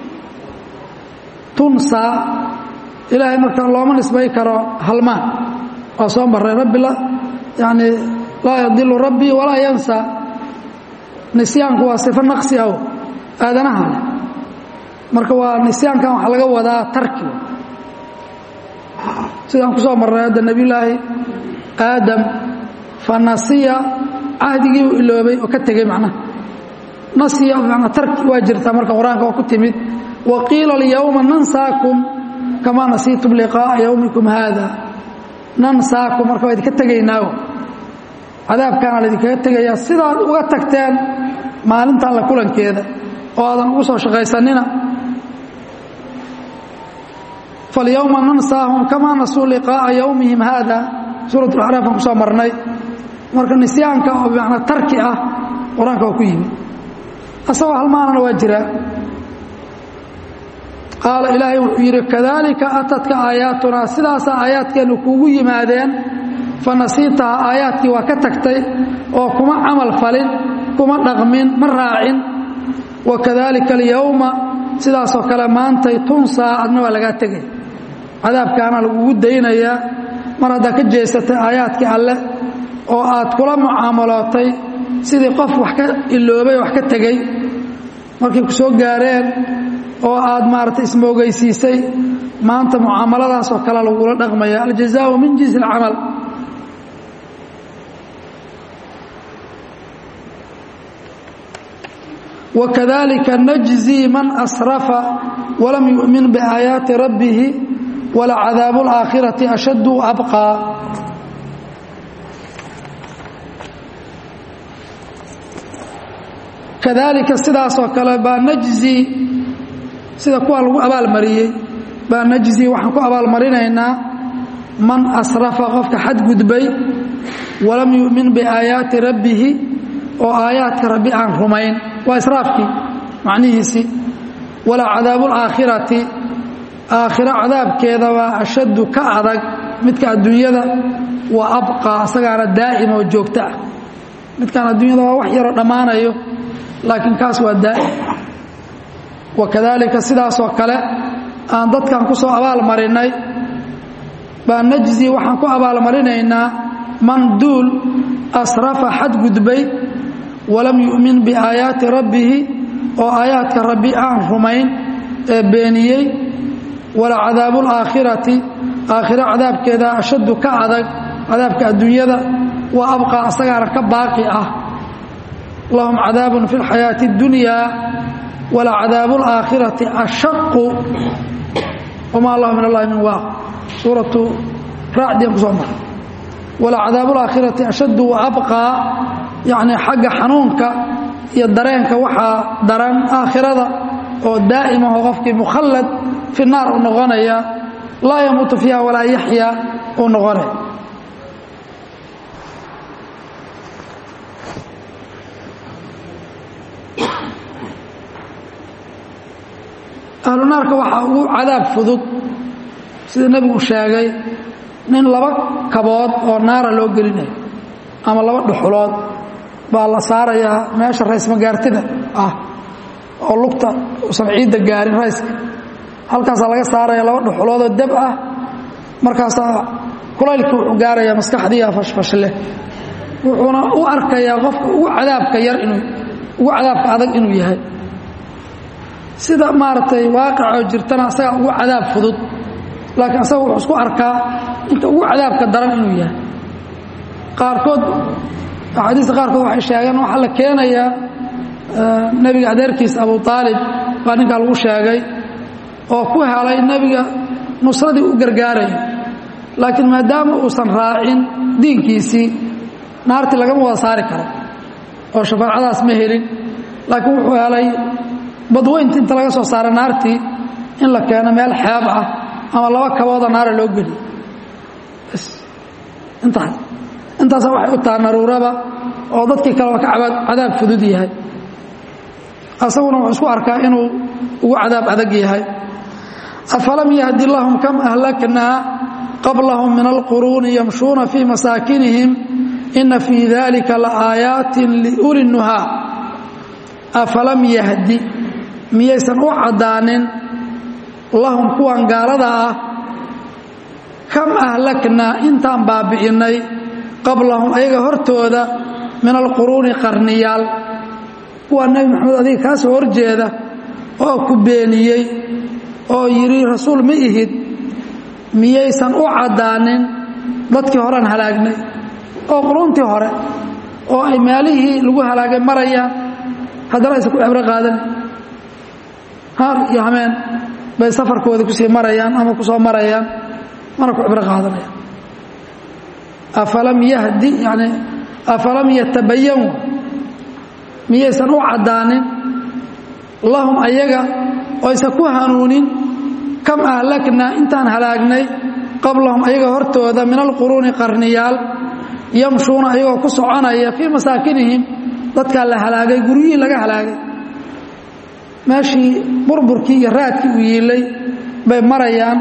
tunsaa ilaahay marka looma nisbay karo halmaan waa soo marray rabbi yani laa yadilu rabbii walaa yansaa nisyaanku waa sifo naqsi aw aadanaha leh marka waa nisyaankan waxaa laga wadaa tarki sidaan ku soo marray hadda nebiyulaahi aadam fa nasiya cahdigii uu iloobay oo ka tegey macnaha nasiya manaa tarki waa jirtaa marka qur-aanka oo ku timid wa qiila alyowma nansaakum kamaa nasiitum liqaa'a yowmikum haada nansaakum marka waa idinka tegaynaawo cadaabkaana laydinkaga tegayaa sidaad uga tagteen maalintan la kulankeeda oo aadan ugu soo shaqaysanina falyowma nansaahum kamaa nasuu liqaa'a yowmihim haada suurat lacraaf aan ku soo marnay marka nisyaanka oo bimacnaa tarki ah qur-aanka waa ku yimi asagoo halmaanana waa jiraa qaala ilaahay wuxuu yidhi kadaalika atadka aayaatunaa sidaasaa aayaadkeennu kuugu yimaadeen fa nasiitaha aayaadkii waa ka tagtay oo kuma camal falin kuma dhaqmin ma raacin wa kadaalika alyowma sidaasoo kale maantay tunsaa adna waa lagaa tegay cadaabkaana lagugu daynayaa mar haddaa ka jeesatay aayaadkii alleh oo aad kula mucaamalootay sidii qof wax ka iloobay wax ka tegey markay ku soo gaareen oo aad maaragtay ismoogaysiisay maanta mucaamaladaas oo kale lagula dhaqmaya aljazaau min jinsi alcamal wakadalika najzii man asrafa walam yu'min biaayaati rabbihi walacadaabu اlaakhirati ashaddu abqaa kadalika sidaasoo kale baa najzii sida kuwa lagu abaalmariyey baa najzii waxaan ku abaalmarinaynaa man asrafa qofka xadgudbay walam yu'min biaayaati rabbihi oo aayaadka rabbi aan rumayn waa israafkii macnihiisii wala cadaabu alaakhirati aakhiro cadaabkeedabaa ashaddu ka adag midka adduunyada wa abqaa isagaana daa'im oo joogto ah midkaan adduunyada waa wax yaroo dhammaanayo laakiin kaas waa daa'im wa kadaalika sidaasoo kale aan dadkan ku soo abaalmarinnay baa najzi waxaan ku abaalmarinaynaa man duul asrafa xadgudbay walam yu'min biaayaati rabbihi oo aayaadka rabbi aan rumayn ee beeniyey wala cadaabu alaakhirati aakhiro cadaabkeeda ashaddu ka adag cadaabka adduunyada wa abqaa asagaana ka baaqi ah lahum cadaabun fi اlxayaati اddunyaa wala cadaabu alaakhirati ashaqu wama allahu min allahi min waaq suuratu raacdiyan ku soo maray wala cadaabu alaakhirati ashaddu wa abqaa yacni xagga xanuunka iyo dareenka waxaa daran aakhirada oo daa'imaho qofkii mukhallad fi naar u noqonaya laa yamuutu fiiha walaa yaxya uu noqonaya ahlu naarka waxaa ugu cadaab fudud sida nebigu sheegay nin laba kabood oo naara loo gelinayo ama laba dhuxulood baa la saarayaa meesha raysmagaartida ah oo lugta usan ciidda gaarin rayska halkaasaa laga saaraya laba dhuxuloodoo dab ah markaasaa kulaylkii wuxuu gaarayaa maskaxdiiya fashfashleh wuxuuna u arkayaa qofka ugu cadaabka yar inuu ugu cadaabka adag inuu yahay sida maaragtay waaqicoo jirtana asagaa ugu cadaab fudud laakiin asaga wuxuu isku arkaa inta ugu cadaabka daran inuu yahay qaarkood axaadiista qaarkood waxay sheegeen waxaa la keenayaa nebiga adeerkiisa abu aalib baa ninkaa lagu sheegay oo ku helay nebiga nusradii u gargaaraya laakiin maadaama uusan raacin diinkiisii naartii lagama wada saari karo oo shafaacadaas ma helin laakiin wuxuu helay badweynti inta laga soo saara naartii in la keeno meel xeeb ah ama laba kabooda naara loo geliyo intaas intaasa waxay u taha naruuraba oo dadkii kale waa ka cadaab fudud yahay asaguna wuxuu isku arkaa inuu ugu cadaab adag yahay afalam yahdi lahum kam ahlaknaa qablahum min alquruuni yamshuuna fii masaakinihim ina fii dalika laaayaatin liuli nuhaa afalam yahdi miyaysan u caddaanin lahum kuwan gaalada ah kam ahlaknaa intaan baabi'innay qablahum ayaga hortooda min alquruuni qarniyaal kuwaa nebi maxamed adiga kaa soo horjeeda oo ku beeniyey oo yidhi rasuul ma ihid miyaysan u caddaanin dadkii horean halaagnay oo quruuntii hore oo ay meelihii lagu halaagay marayaan haddana aysan ku cibro qaadanin haar iyo hameen bay safarkooda kusii marayaan ama ku soo marayaan mana ku cibro qaadanayaan afalam yahdi yani afalam yatabayanu miyaysan u caddaanin lahum ayaga oysan ku hanuunin kam ahlaknaa intaan halaagnay qablahum ayaga hortooda min alquruuni qarniyaal yamshuuna ayagoo ku soconaya fii masaakinihim dadkaa la halaagay guryihii laga halaagay meeshii burburkii iyo raadkii u yiilay bay marayaan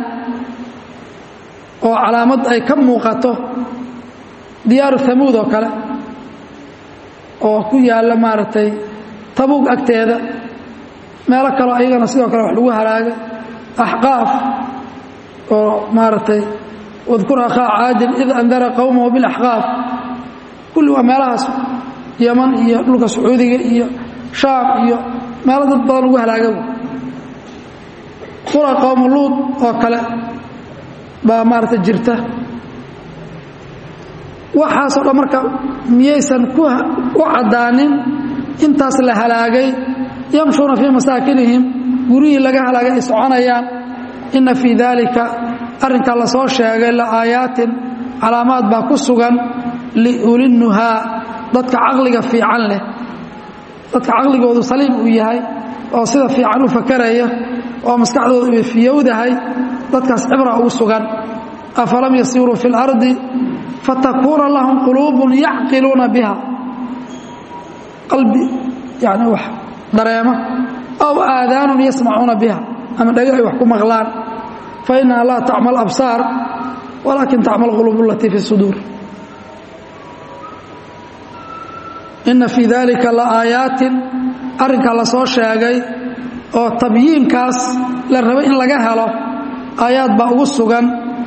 oo calaamad ay ka muuqato diyaaru hamuud oo kale oo ku yaalla maaragtay tabuug agteeda meelo kaloo ayagana sidoo kale wax lagu halaagay axqaaf oo maaragtay wadkur akhaa caadin id andara qowmahu bilaxqaaf kulli waa meelahaas yaman iyo dhulka sacuudiga iyo shaam iyo meelo dad badan lagu halaaga qura qowmu luud oo kale baa maaragtay jirta waxaasoo dhan marka miyaysan u caddaanin intaas la halaagay yamshuuna fii masaakinihim guryihii laga halaagay ay soconayaan inna fii daalika arrinkaa la soo sheegay la aayaatin calaamaad baa ku sugan liulinnuhaa dadka caqliga fiican leh dadka caqligoodu saliim uu yahay oo sida fiican u fakaraya oo maskaxdoodu ay fiyowdahay dadkaas cibra ugu sugan afalam yasiiruu fi اlardi fatakuuna lahum quluubun yacqiluuna biha qalbi yani wax dareema aw aadaanun yasmacuuna biha ama dhega ay wax ku maqlaan fa innaha laa tacma absaar walaakin tacma alquluub alatii fi suduur inna fii dalika la aayaatin arrinkaa la soo sheegay oo tabyiinkaas la rabay in laga helo aayaad baa ugu sugan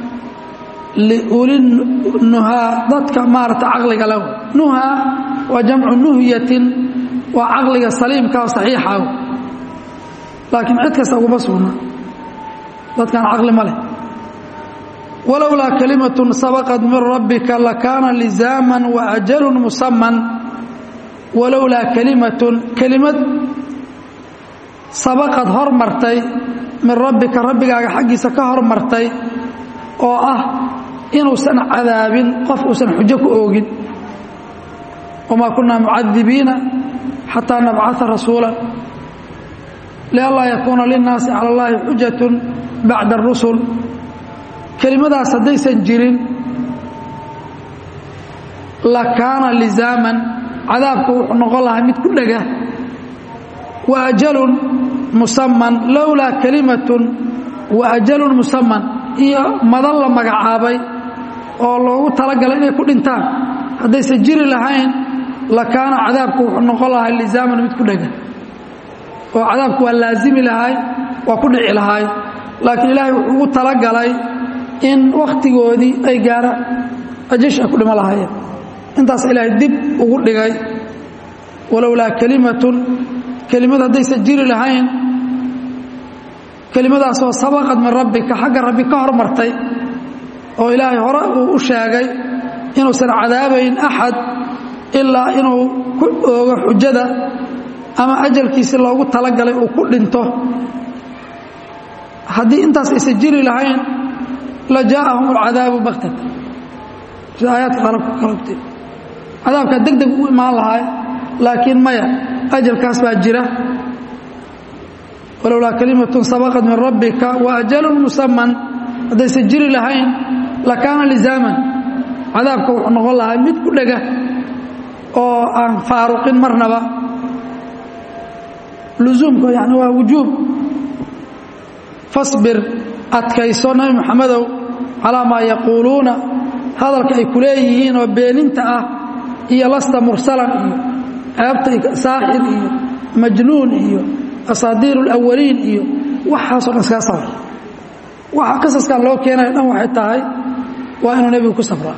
liulinuhaa dadka maarata caqliga lahu nuhaa waa jamcu nuhyatin waa caqliga saliimka oo saxiixa laakiin cid kasta uguma sugna dadkan caqli ma leh walowlaa kalimatun sabaqat min rabbika lakaana lizaaman waajalun musaman walowlaa kalimatun kelimad sabaqad hormartay min rabbika rabbigaaga xaggiisa ka hormartay oo ah inuusan cadaabin qof uusan xujo ku oogin wamaa kunaa mucadibiina xataa nabcaa rasuula lianlaa yakuuna linnaasi cala allahi xujatun bacda arusul kelimadaas haddaysan jirin lakaana lizaaman cadaabku wuxuu noqon lahaa mid ku dhega wa ajalun musaman lowlaa kalimatun wa ajalun musaman iyo madan la magacaabay oo loogu talagalay inay ku dhintaan haddaysan jiri lahayn lakaana cadaabku wuxuu noqon lahaa lizaaman mid ku dhega oo cadaabku waa laazimi lahay waa ku dhici lahay laakiin ilaahay wuxuu ugu talagalay in wakhtigoodii ay gaaraan ajash ay ku dhimo lahaayeen intaas ilaahay dib ugu dhigay walowlaa kalimatun kelimad haddaysan jiri lahayn kelimadaasoo sabaqad min rabbika xagga rabbi ka hormartay oo ilaahay hore uu u sheegay inuusan cadaabayn axad ilaa inuu ku oogo xujada ama ajalkiisi loogu talagalay uu ku dhinto haddii intaas aysan jiri lahayn la jaa'ahum alcadaabu baktata sida aayaadka qalabka kalogtay cadaabkaa deg deg u imaan lahaay laakiin maya ajalkaas baa jira walowlaa kalimatun sabaqat min rabbika wa ajalun musaman haddaysan jiri lahayn lakaana lizaaman cadaabka wuxuu noqon lahaa mid ku dhega oo aan faaruqin marnaba lusuumka yani waa wujuub fasbir adkayso nabi maxamedow calaa maa yaquuluuna hadalka ay ku leeyihiin oo beeninta ah iyo lasta mursalan iyo ceebta saaxir iyo majnuun iyo asaadiir اlawaliin iyo waxaasoo dhan iskaga sabr waxa qasaskan loo keenayo dhan waxay tahay waa inuu nebigu ku sabraa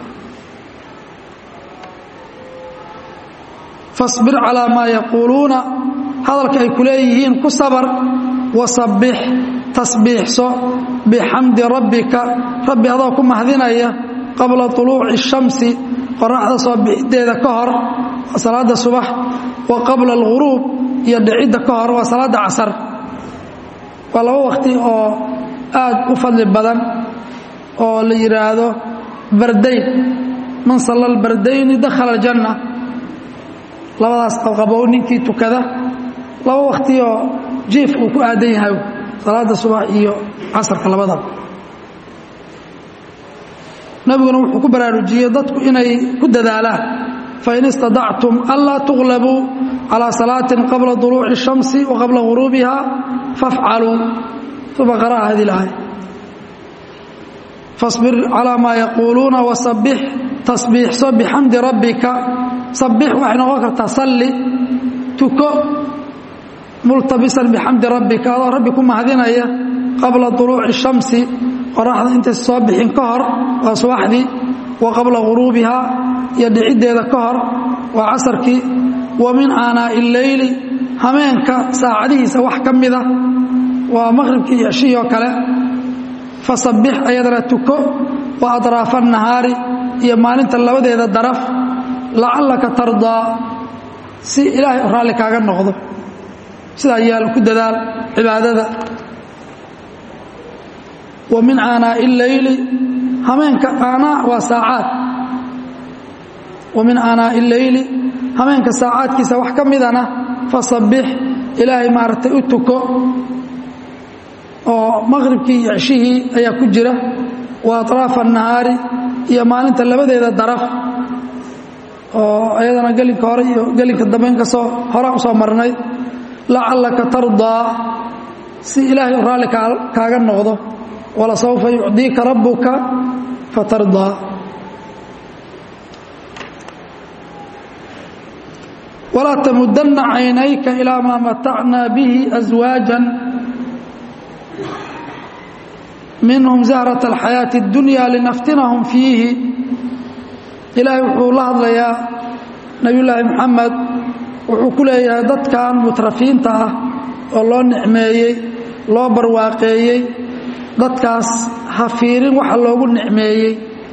fasbir calaa maa yaquuluuna hadalka ay ku leeyihiin ku sabar wasabbix tasbiixso bixamdi rabbika rabbi adoo ku mahdinaya qabla طuluuci الshamsi qoraxda soo bixideeda ka hor waa salaada subax wa qabla اlghuruub iyo dhicidda ka hor waa salaada casar waa laba waqti oo aad u fadli badan oo la yidhaahdo bardayn man salla albardayni dakhala aljanna labadaas qabow ninkii tukada laba waqti oo jiif uu ku aadan yahay salaada subax iyo casarka labadaba nabiguna wuxuu ku baraarujiyey dadku inay ku dadaalaan fain istadactum anlaa tuglabuu calىa salaatin qabla duluuci الshamsi wa qabla guruubiha fafcaluu uma qara'a hadi اlaaya fasbir calىa maa yaquuluuna wasabbix tasbiixso bixamdi rabbika sabbix waxay noqon kartaa salli tuko multabisan bixamdi rabbika adoo rabbi ku mahadinaya qabla duluuci الshamsi qoraxda intaysa soo bixin ka hor waa subaxdii wa qabla guruubiha iyo dhiciddeeda ka hor waa casarkii wa min aanaa'i illeyli hameenka saacadihiisa wax ka mida waa maqhribkii iyo ceshihii oo kale fasabbix ayadana tuko wa adraafa annahaari iyo maalinta labadeeda daraf lacallaka tardaa si ilaahay raalli kaaga noqdo sidaa yaal ku dadaal cibaadada wa min aanaa'i illeyli hameenka aanaa waa saacaad wa min aanaa'i illeyli hameenka saacaadkiisa wax ka midana fasabbix ilaahay maaragtay u tuko oo maqhribkii iyo ceshihii ayaa ku jira wa atraafa annahaari iyo maalinta labadeeda daraf oo ayadana gelinka hore iyo gelinka dambe inkastoo horaa u soo marnay lacallaka tardaa si ilaahay u raalli kaaga noqdo walasawfa yucdiika rabbuka fatardaa walaa tamudanna caynayka ilaa maa matacnaa bihi aswaajan minhum zahrat alxayaati اddunya linaftinahum fiihi ilaahay wuxuu la hadlayaa nebiyullaahi moxamed wuxuu ku leeyahay dadkan mutrafiinta ah oo loo nicmeeyey loo barwaaqeeyey dadkaas ha fiirin waxa loogu nicmeeyey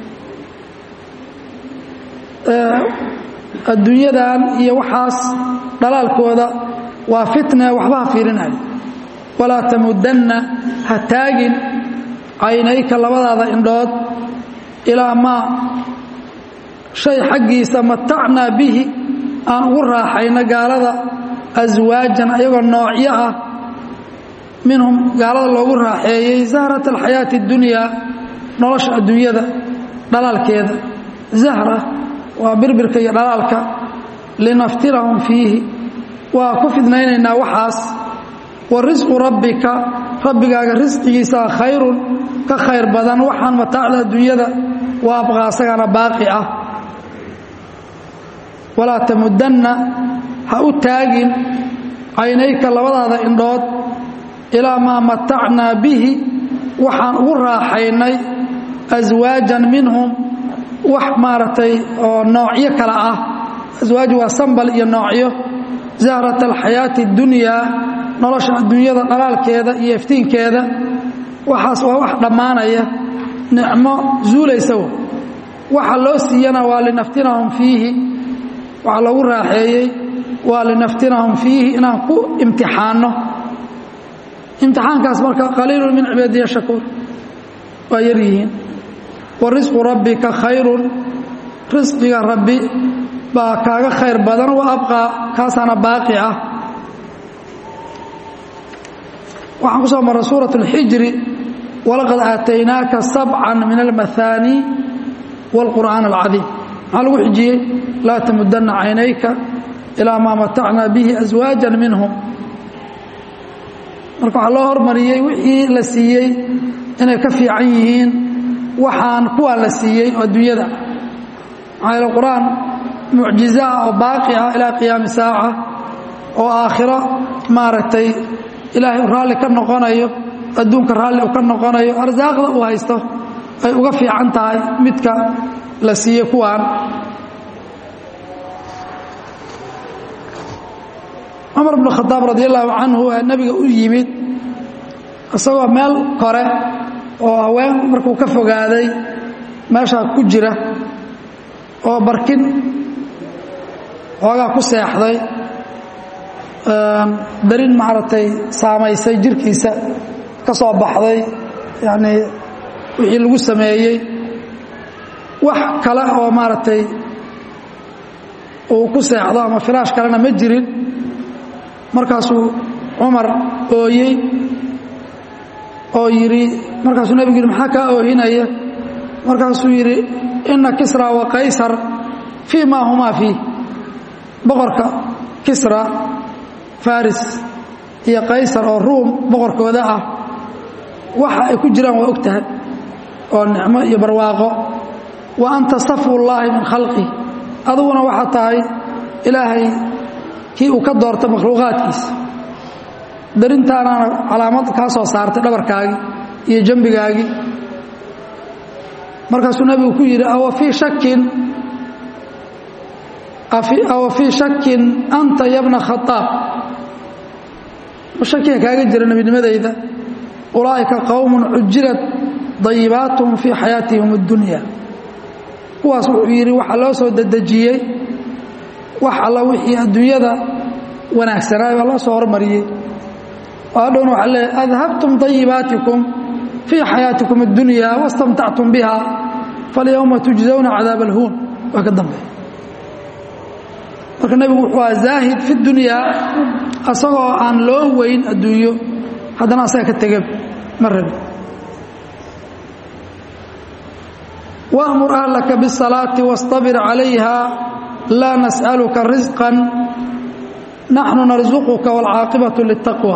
adduunyadan iyo waxaas dhalaalkooda waa fitne waxba ha fiirinay walaa tamudanna ha taagin caynayka labadaada indhood ilaa maa shay xaggiisa matacnaa bihi aan ugu raaxayno gaalada aswaajan ayagoo noocyo ah minhum gaalada loogu raaxeeyey zahrat alxayaati اdunyaa nolosha adduunyada dhalaalkeeda zahra waa birbirka iyo dhalaalka linaftinahum fiihi waa ku fidnaynaynaa waxaas wa risqu rabbika rabbigaaga risqigiisaa khayrun ka khayr badan waxaan mataacda adduunyada waa abqaa asagana baaqi ah walaa tamudanna ha u taagin caynayka labadaada indhood ilaa maa matacnaa bihi waxaan ugu raaxaynay aswaajan minhum wax maaragtay oo noocyo kale ah aswaaj waa sambal iyo noocyo zahrat alxayaati اddunyaa nolosha adduunyada dhalaalkeeda iyo iftiinkeeda waxaas waa wax dhammaanaya nicmo zuulaysa waxa loo siiyana waa linaftinahum fiihi waxaa loogu raaxeeyey waa linaftinahum fiihi inaan ku imtixaanno imtixaankaas marka qaliilu min cibaadiya shakuur waa yar yihiin wa risqu rabbika khayrun risqiga rabbi baa kaaga khayr badan wa abqaa kaasaana baaqi ah waxaan ku soo marray suuraة اlxijri walaqad aataynaaka sabca min almahaani wاlqur'aan اlcadiim maxaa lagu xijiyey laa tamudana caynayka ilaa maa matacnaa bihi aswaaja minhum marka waxaa loo hormariyey wixii la siiyey inay ka fiican yihiin waxaan kuwaan la siiyey oo adduunyada maxaa yaele qur-aan mucjizo ah oo baaqi ah ilaa qiyaami saaca oo aakhiro maaragtay ilaahay raalli ka noqonayo adduunka raalli u ka noqonayo arsaaqda uu haysto ay uga fiican tahay midka la siiyey kuwaan cumar bnu khadaab radi allaahu canhu ee nebiga u yimid isagoo meel kore oo haween markuu ka fogaaday meeshaa ku jira oo barkin xoogaa ku seexday darin maaragtay saamaysay jirkiisa ka soo baxday yacnii wixii lagu sameeyey wax kale oo maaragtay uu ku seexdo ama firaash kalena ma jirin markaasuu cumar ooyey oo yidhi markaasuu nebigu yidhi maxaa kaa oohinaya markaasuu yidhi inna kisra wa qaysar fii maa humaa fiih boqorka kisra faris iyo qaysar oo ruum boqorkooda ah waxa ay ku jiraan waa og tahay oo nicmo iyo barwaaqo wa anta safwullaahi min khalqih aduguna waxaa tahay ilaahay kii uu ka doorta makhluuqaadkiisa darintaanaana calaamad kaa soo saartay dhabarkaagii iyo jambigaagii markaasuu nebigu ku yidhi awa fii shakin awa fii shakin anta yabna khaaab ma shakiga kaaga jira nebinimadayda ulaa'ika qowmun cujilat dayibaatuhum fii xayaatihim اddunya kuwaas wuxuu yidhi waxaa loo soo dedejiyey wax alla wixii adduunyada wanaagsanaay baa loo soo hormariyey oo hadhowna waxaa leeyahy adhabtum dayibaatikum fii xayaatikum اddunya wastamtactum biha falyowma tujzawna cadaab alhuun waa ka dambeeya marka nebigu wuxuu aha zaahid fi dunyaa asagoo aan loo weyn adduunyo haddana asaga ka tega ma rabi wأmur ahlaka bالsalaaةi واstabir calayha laa nasأaluka risqا naxnu narsuquka waalcaaqibatu litaqwa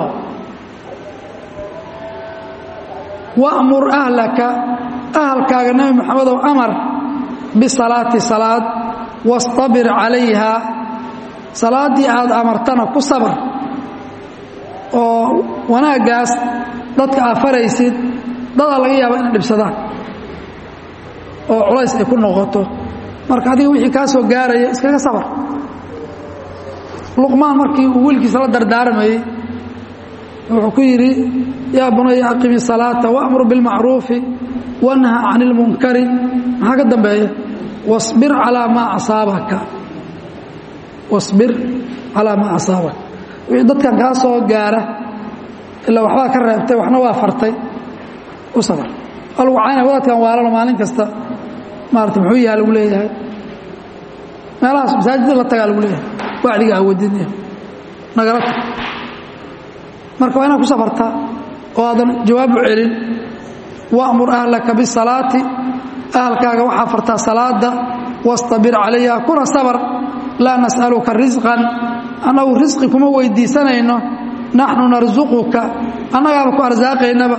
wamur ahlaka ahalkaaga nebi moxamedow amar bisalaati salaad wastabir calayha salaaddii aad amartana ku sabr oo wanaaggaas dadka aad faraysid dadaa laga yaaba inay dhibsadaan oo culays ay ku noqoto marka adiga wixii kaa soo gaaraya iskaga sabar luqmaan markii uu wiilkiisa la dardaarmayey wuxuu ku yidhi yaa bunaya aqimi salaata waamur bilmacruufi wanha can ilmunkari maxaa ka dambeeya wasbir calaa maa asaabaka wasbir calaa maa asaabaka wixii dadkan kaa soo gaara ilaa waxbaa ka reebtay waxna waa fartay u sabar waa lagu caynaya wadaadkan waalano maalin kasta maarata muxuu yaha lagu leeyahay meelahaas masaajidda la tagaa lagu leeyahay wacdiga awadin nagala tag marka waa inaad ku safartaa oo aadan jawaab u celin wamur ahlaka bisalaati ahalkaaga waxaa fartaa salaada wastabir calayha kuna sabr laa nas'aluka risqan annagu risqi kuma weydiisanayno naxnu narsuquka annagaaba ku arsaaqaynaba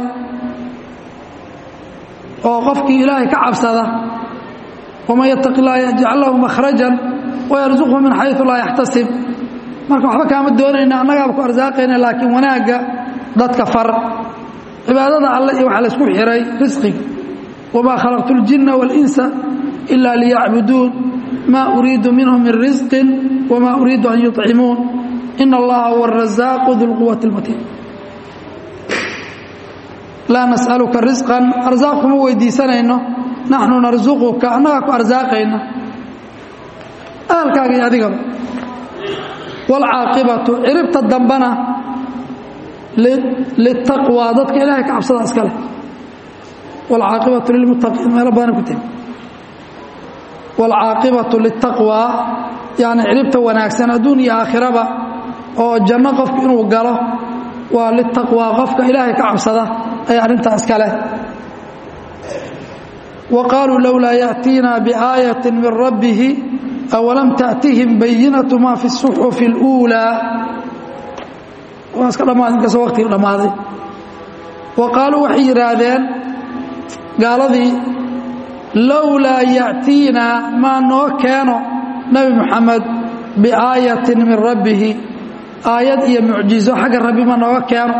oo qofkii ilaahay ka cabsada waman yataqi llah yajcal lahu makhrajan wayarsuqhu min xayu laa yaxtasib marka waxba kaama doonayna annagaaba ku arsaaqayna laakiin wanaagga dadka far cibaadada alle iyo waxaa laysku xihay risqiga wamaa khalaqtu اljinna wاlinsa ila liyacbuduun maa uriidu minhum min risqin wamaa uriidu an yuطcimuun ina allaha huwa arazaaqu du lquwati اlmatiin laa nas'aluka risqan arsaaq kuma weydiisanayno naxnu narsuquka annagaa ku arsaaqayna ahalkaaga iyo adigaba wاlcaaqibatu ciribta dambana litaqwى dadka ilahay ka cabsada iska leh wاlcaaqibatu lilmuttaqiin meelo badana ku tegi wاlcaaqibatu litaqwى yani ciribta wanaagsan adduun iyo aakhiraba oo janno qofku inuu galo waa litaqwى qofka ilaahay ka cabsada ay arrintaa iska leh wa qaaluu lowlaa yaأtiina biaayaة min rabbihi awalam taأtihim bayinatu ma fi الsuxufi اlأuulى waa iska dhammaad inkastoo waqtigii dhammaaday wa qaaluu waxay yidhaahdeen gaaladii lowlaa ya'tiina maa noo keeno nebi moxamed biaayatin min rabbihi aayad iyo mucjizo xagga rabbi ma nooga keeno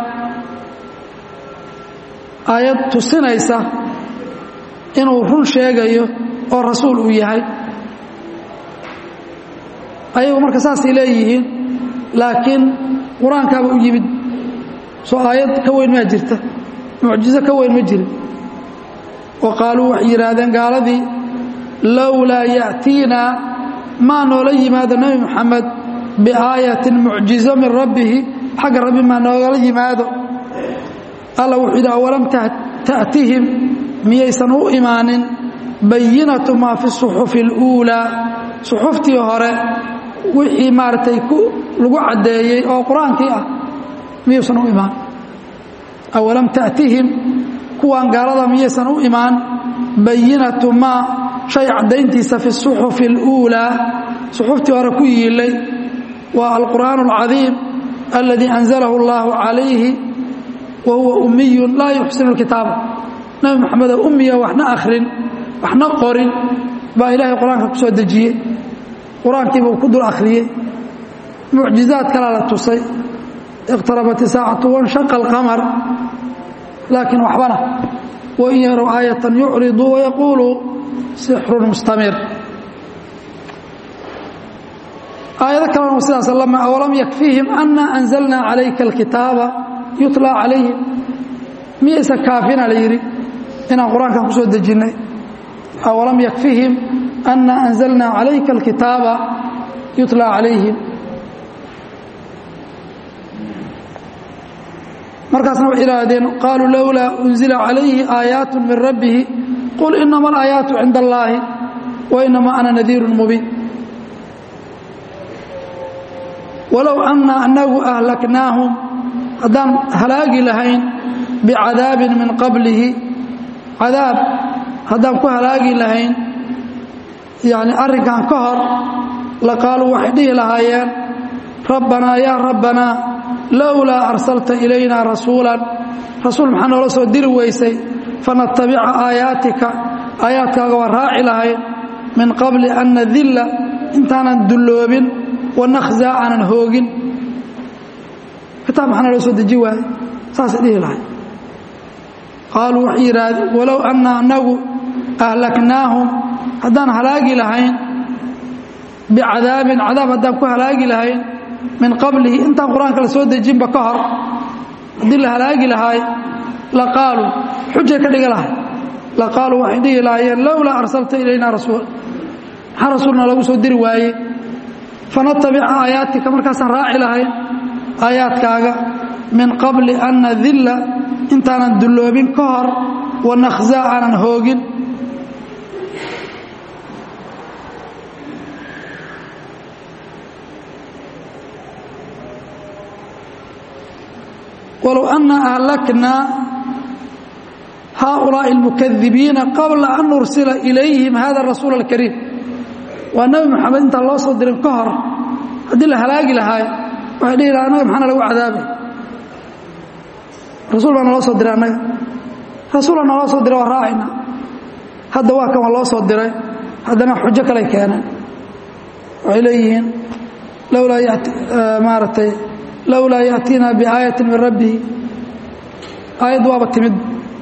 aayad tusinaysa inuu run sheegayo oo rasuul uu yahay ayagu marka saasay leeyihiin laakiin qur-aankaaba u yimid soo aayad ka weyn maa jirta mucjizo ka weyn ma jirin wa qaaluu waxay yidhaahdeen gaaladii lowlaa ya'tiina maa noola yimaado nebi moxamed biaayatin mucjizo min rabbihi xagga rabbi maa noogala yimaado alla wuxuu yidhi awalam ta'tihim miyaysan u imaanin bayinatu maa fi suxufi اluulaa suxuftii hore wixii maaragtay lagu caddeeyey oo qur-aankii ah miyuusan u imaan awalam ta'tihim kuwaan gaalada miyaysan u imaan bayinatu maa shay caddayntiisa fi suxufi اluulaa suxuftii hore ku yiilay waa alqur'aan اlcadiim aladii anzalahu اllahu calayhi wa huwa umiyun laa yuxsinu اlkitaaba nebi moxamedoo umiya waxna akhrin waxna qorin baa ilaahay qur-aanka ku soo dejiyey qur-aankiiba uu ku dul akhriyey mucjizaad kalaa la tusay iqtarabat isaacatu wanshaqa alqamar laakiin waxbana wain yarow aayatan yucriduu wayaquuluu sixrun mustamir aayado kalena sidaas lama awalam yakfiihim ana anzalnaa calayka alkitaaba yutlaa calayhim miyaysa kaafina la yidhi inaan qur-aankan ku soo dejinnay awalam yakfihim ana anzalnaa calayka alkitaaba yutlaa calayhim markaasna waxay idhaahdeen qaaluu lowlaa unzila calayhi aayaatu min rabbihi qul inama alaayaatu cinda allaahi wa inamaa ana nadiirun mubiin walow anna anagu ahlaknaahum haddaan halaagi lahayn bicadaabin min qablihi cadaab haddaan ku halaagi lahayn yani arrinkan ka hor la qaaluu waxay dhihi lahaayeen rabbanaa yaa rabbanaa lowlaa arsalta ilayna rasuulan rasuul maxaa noola soo diri weysay fanatabica aayaatika aayaadkaaga waa raaci lahayn min qabli an nadilla intaanan dulloobin wanakhzaa aanan hoogin kitaab maxaa noola soo deji waaye saasay dhihi lahay qaaluu waxay yidhaahdeen walow anna anagu ahlaknaahum haddaan halaagi lahayn bicadaabin cadaab haddaan ku halaagi lahayn min qablihi intaan qur-aanka la soo dejinba ka hor haddii la halaagi lahaay la qaaluu xujay ka dhiga lahay la qaaluu waxay dhihi lahaayeen lowlaa arsalta ilayna rasuul maxaa rasuulna lagu soo diri waaye fanatabica aayaatika markaasaan raaci lahayn aayaadkaaga min qabli an nadilla intaanan dulloobin ka hor wanakhzaa aanan hoogin walow ana ahlaknaa haaulaaءi اlmukadibiina qabla an nursila ilayhim hada rasuul اlkariim waa nebi moxamed intaan loo soo dirin ka hor haddii la halaagi lahaay waxay dhihi laha annaga maxaana lagu cadaabay rasuul baa naloo soo diray annaga rasuula naloo soo diray waa raacayna hadda waa kan waa loo soo diray haddana xujo kaley keeneen waxay leeyihiin lowlaa yati maaragtay lowlaa yaأtiina biaayaةi min rabbihi aayaddu waaba timid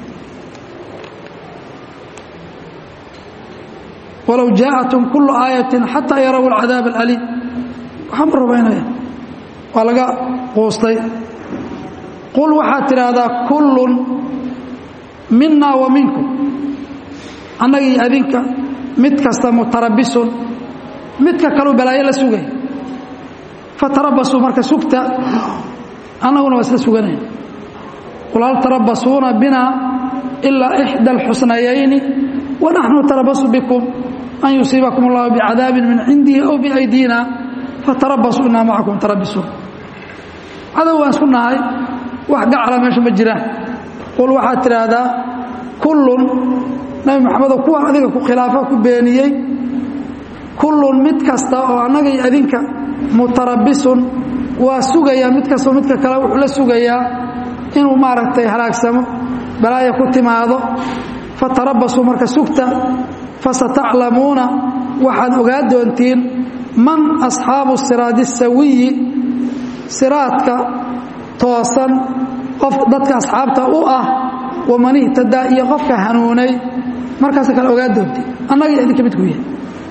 walow jaaءatum kulu aayaةi xataa yaraw اlcadaab اlأliim waxaan ma rumaynaya waa laga quustay qul waxaad tidhaahdaa kullun mina wa minkum annaga iyo adinka mid kasta mutarabisun midka kaluu balaayo la sugay fatarabasuu marka sugta annaguna waa isla suganaya qul hal tarabasuuna bina ilaa ixdى اlxusnayayni wanaxnu tarabasu bikum an yusiibakum اllahu bicadaabin min cindihi aw biaydina fatarabasuu inaa macakum tarabisuun cadow waan isku nahay wax gacala meesha ma jiraan qul waxaad tidhaahdaa kullun nabi maxamedo kuwa adiga ku khilaafo ku beeniyey kullun mid kasta oo annaga iyo adinka mutarabisun waa sugayaa mid kastao midka kale wuxuu la sugayaa inuu maaragtay halaagsamo balaaya ku timaado fatarabasuu marka sugta fasataclamuuna waxaad ogaa doontiin man asxaabu siraadi sawiyi siraadka toosan qof dadka asxaabta u ah waman ihtadaa iyo qofka hanuunay markaasa kale ogaa doontiin annaga iyo idinka midku yahay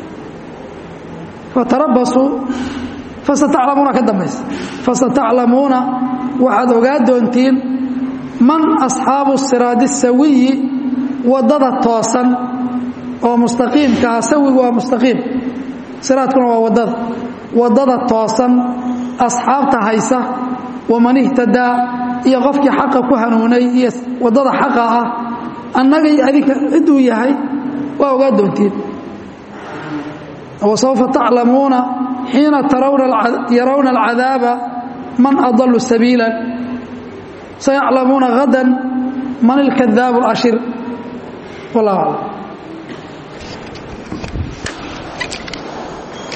fatarabasuu fasataclamuuna ka dambaysa fasataclamuuna waxaad ogaa doontiin man asxaabu siraadi sawiyi waddada toosan oo mustaqiimka ah sawigu waa mustaqiim siraadkuna waa waddada waddada toosan asxaabta haysa waman ihtadaa iyo qofkii xaqa ku hanuunay iyo waddada xaqa ah annaga iyo adinka ciduu yahay waa ogaa doontiin wasawfa taclamuuna xiina yarawna alcadaaba man adalu sabiila sayaclamuuna hadan man ilkadaabu alashir wallah aclam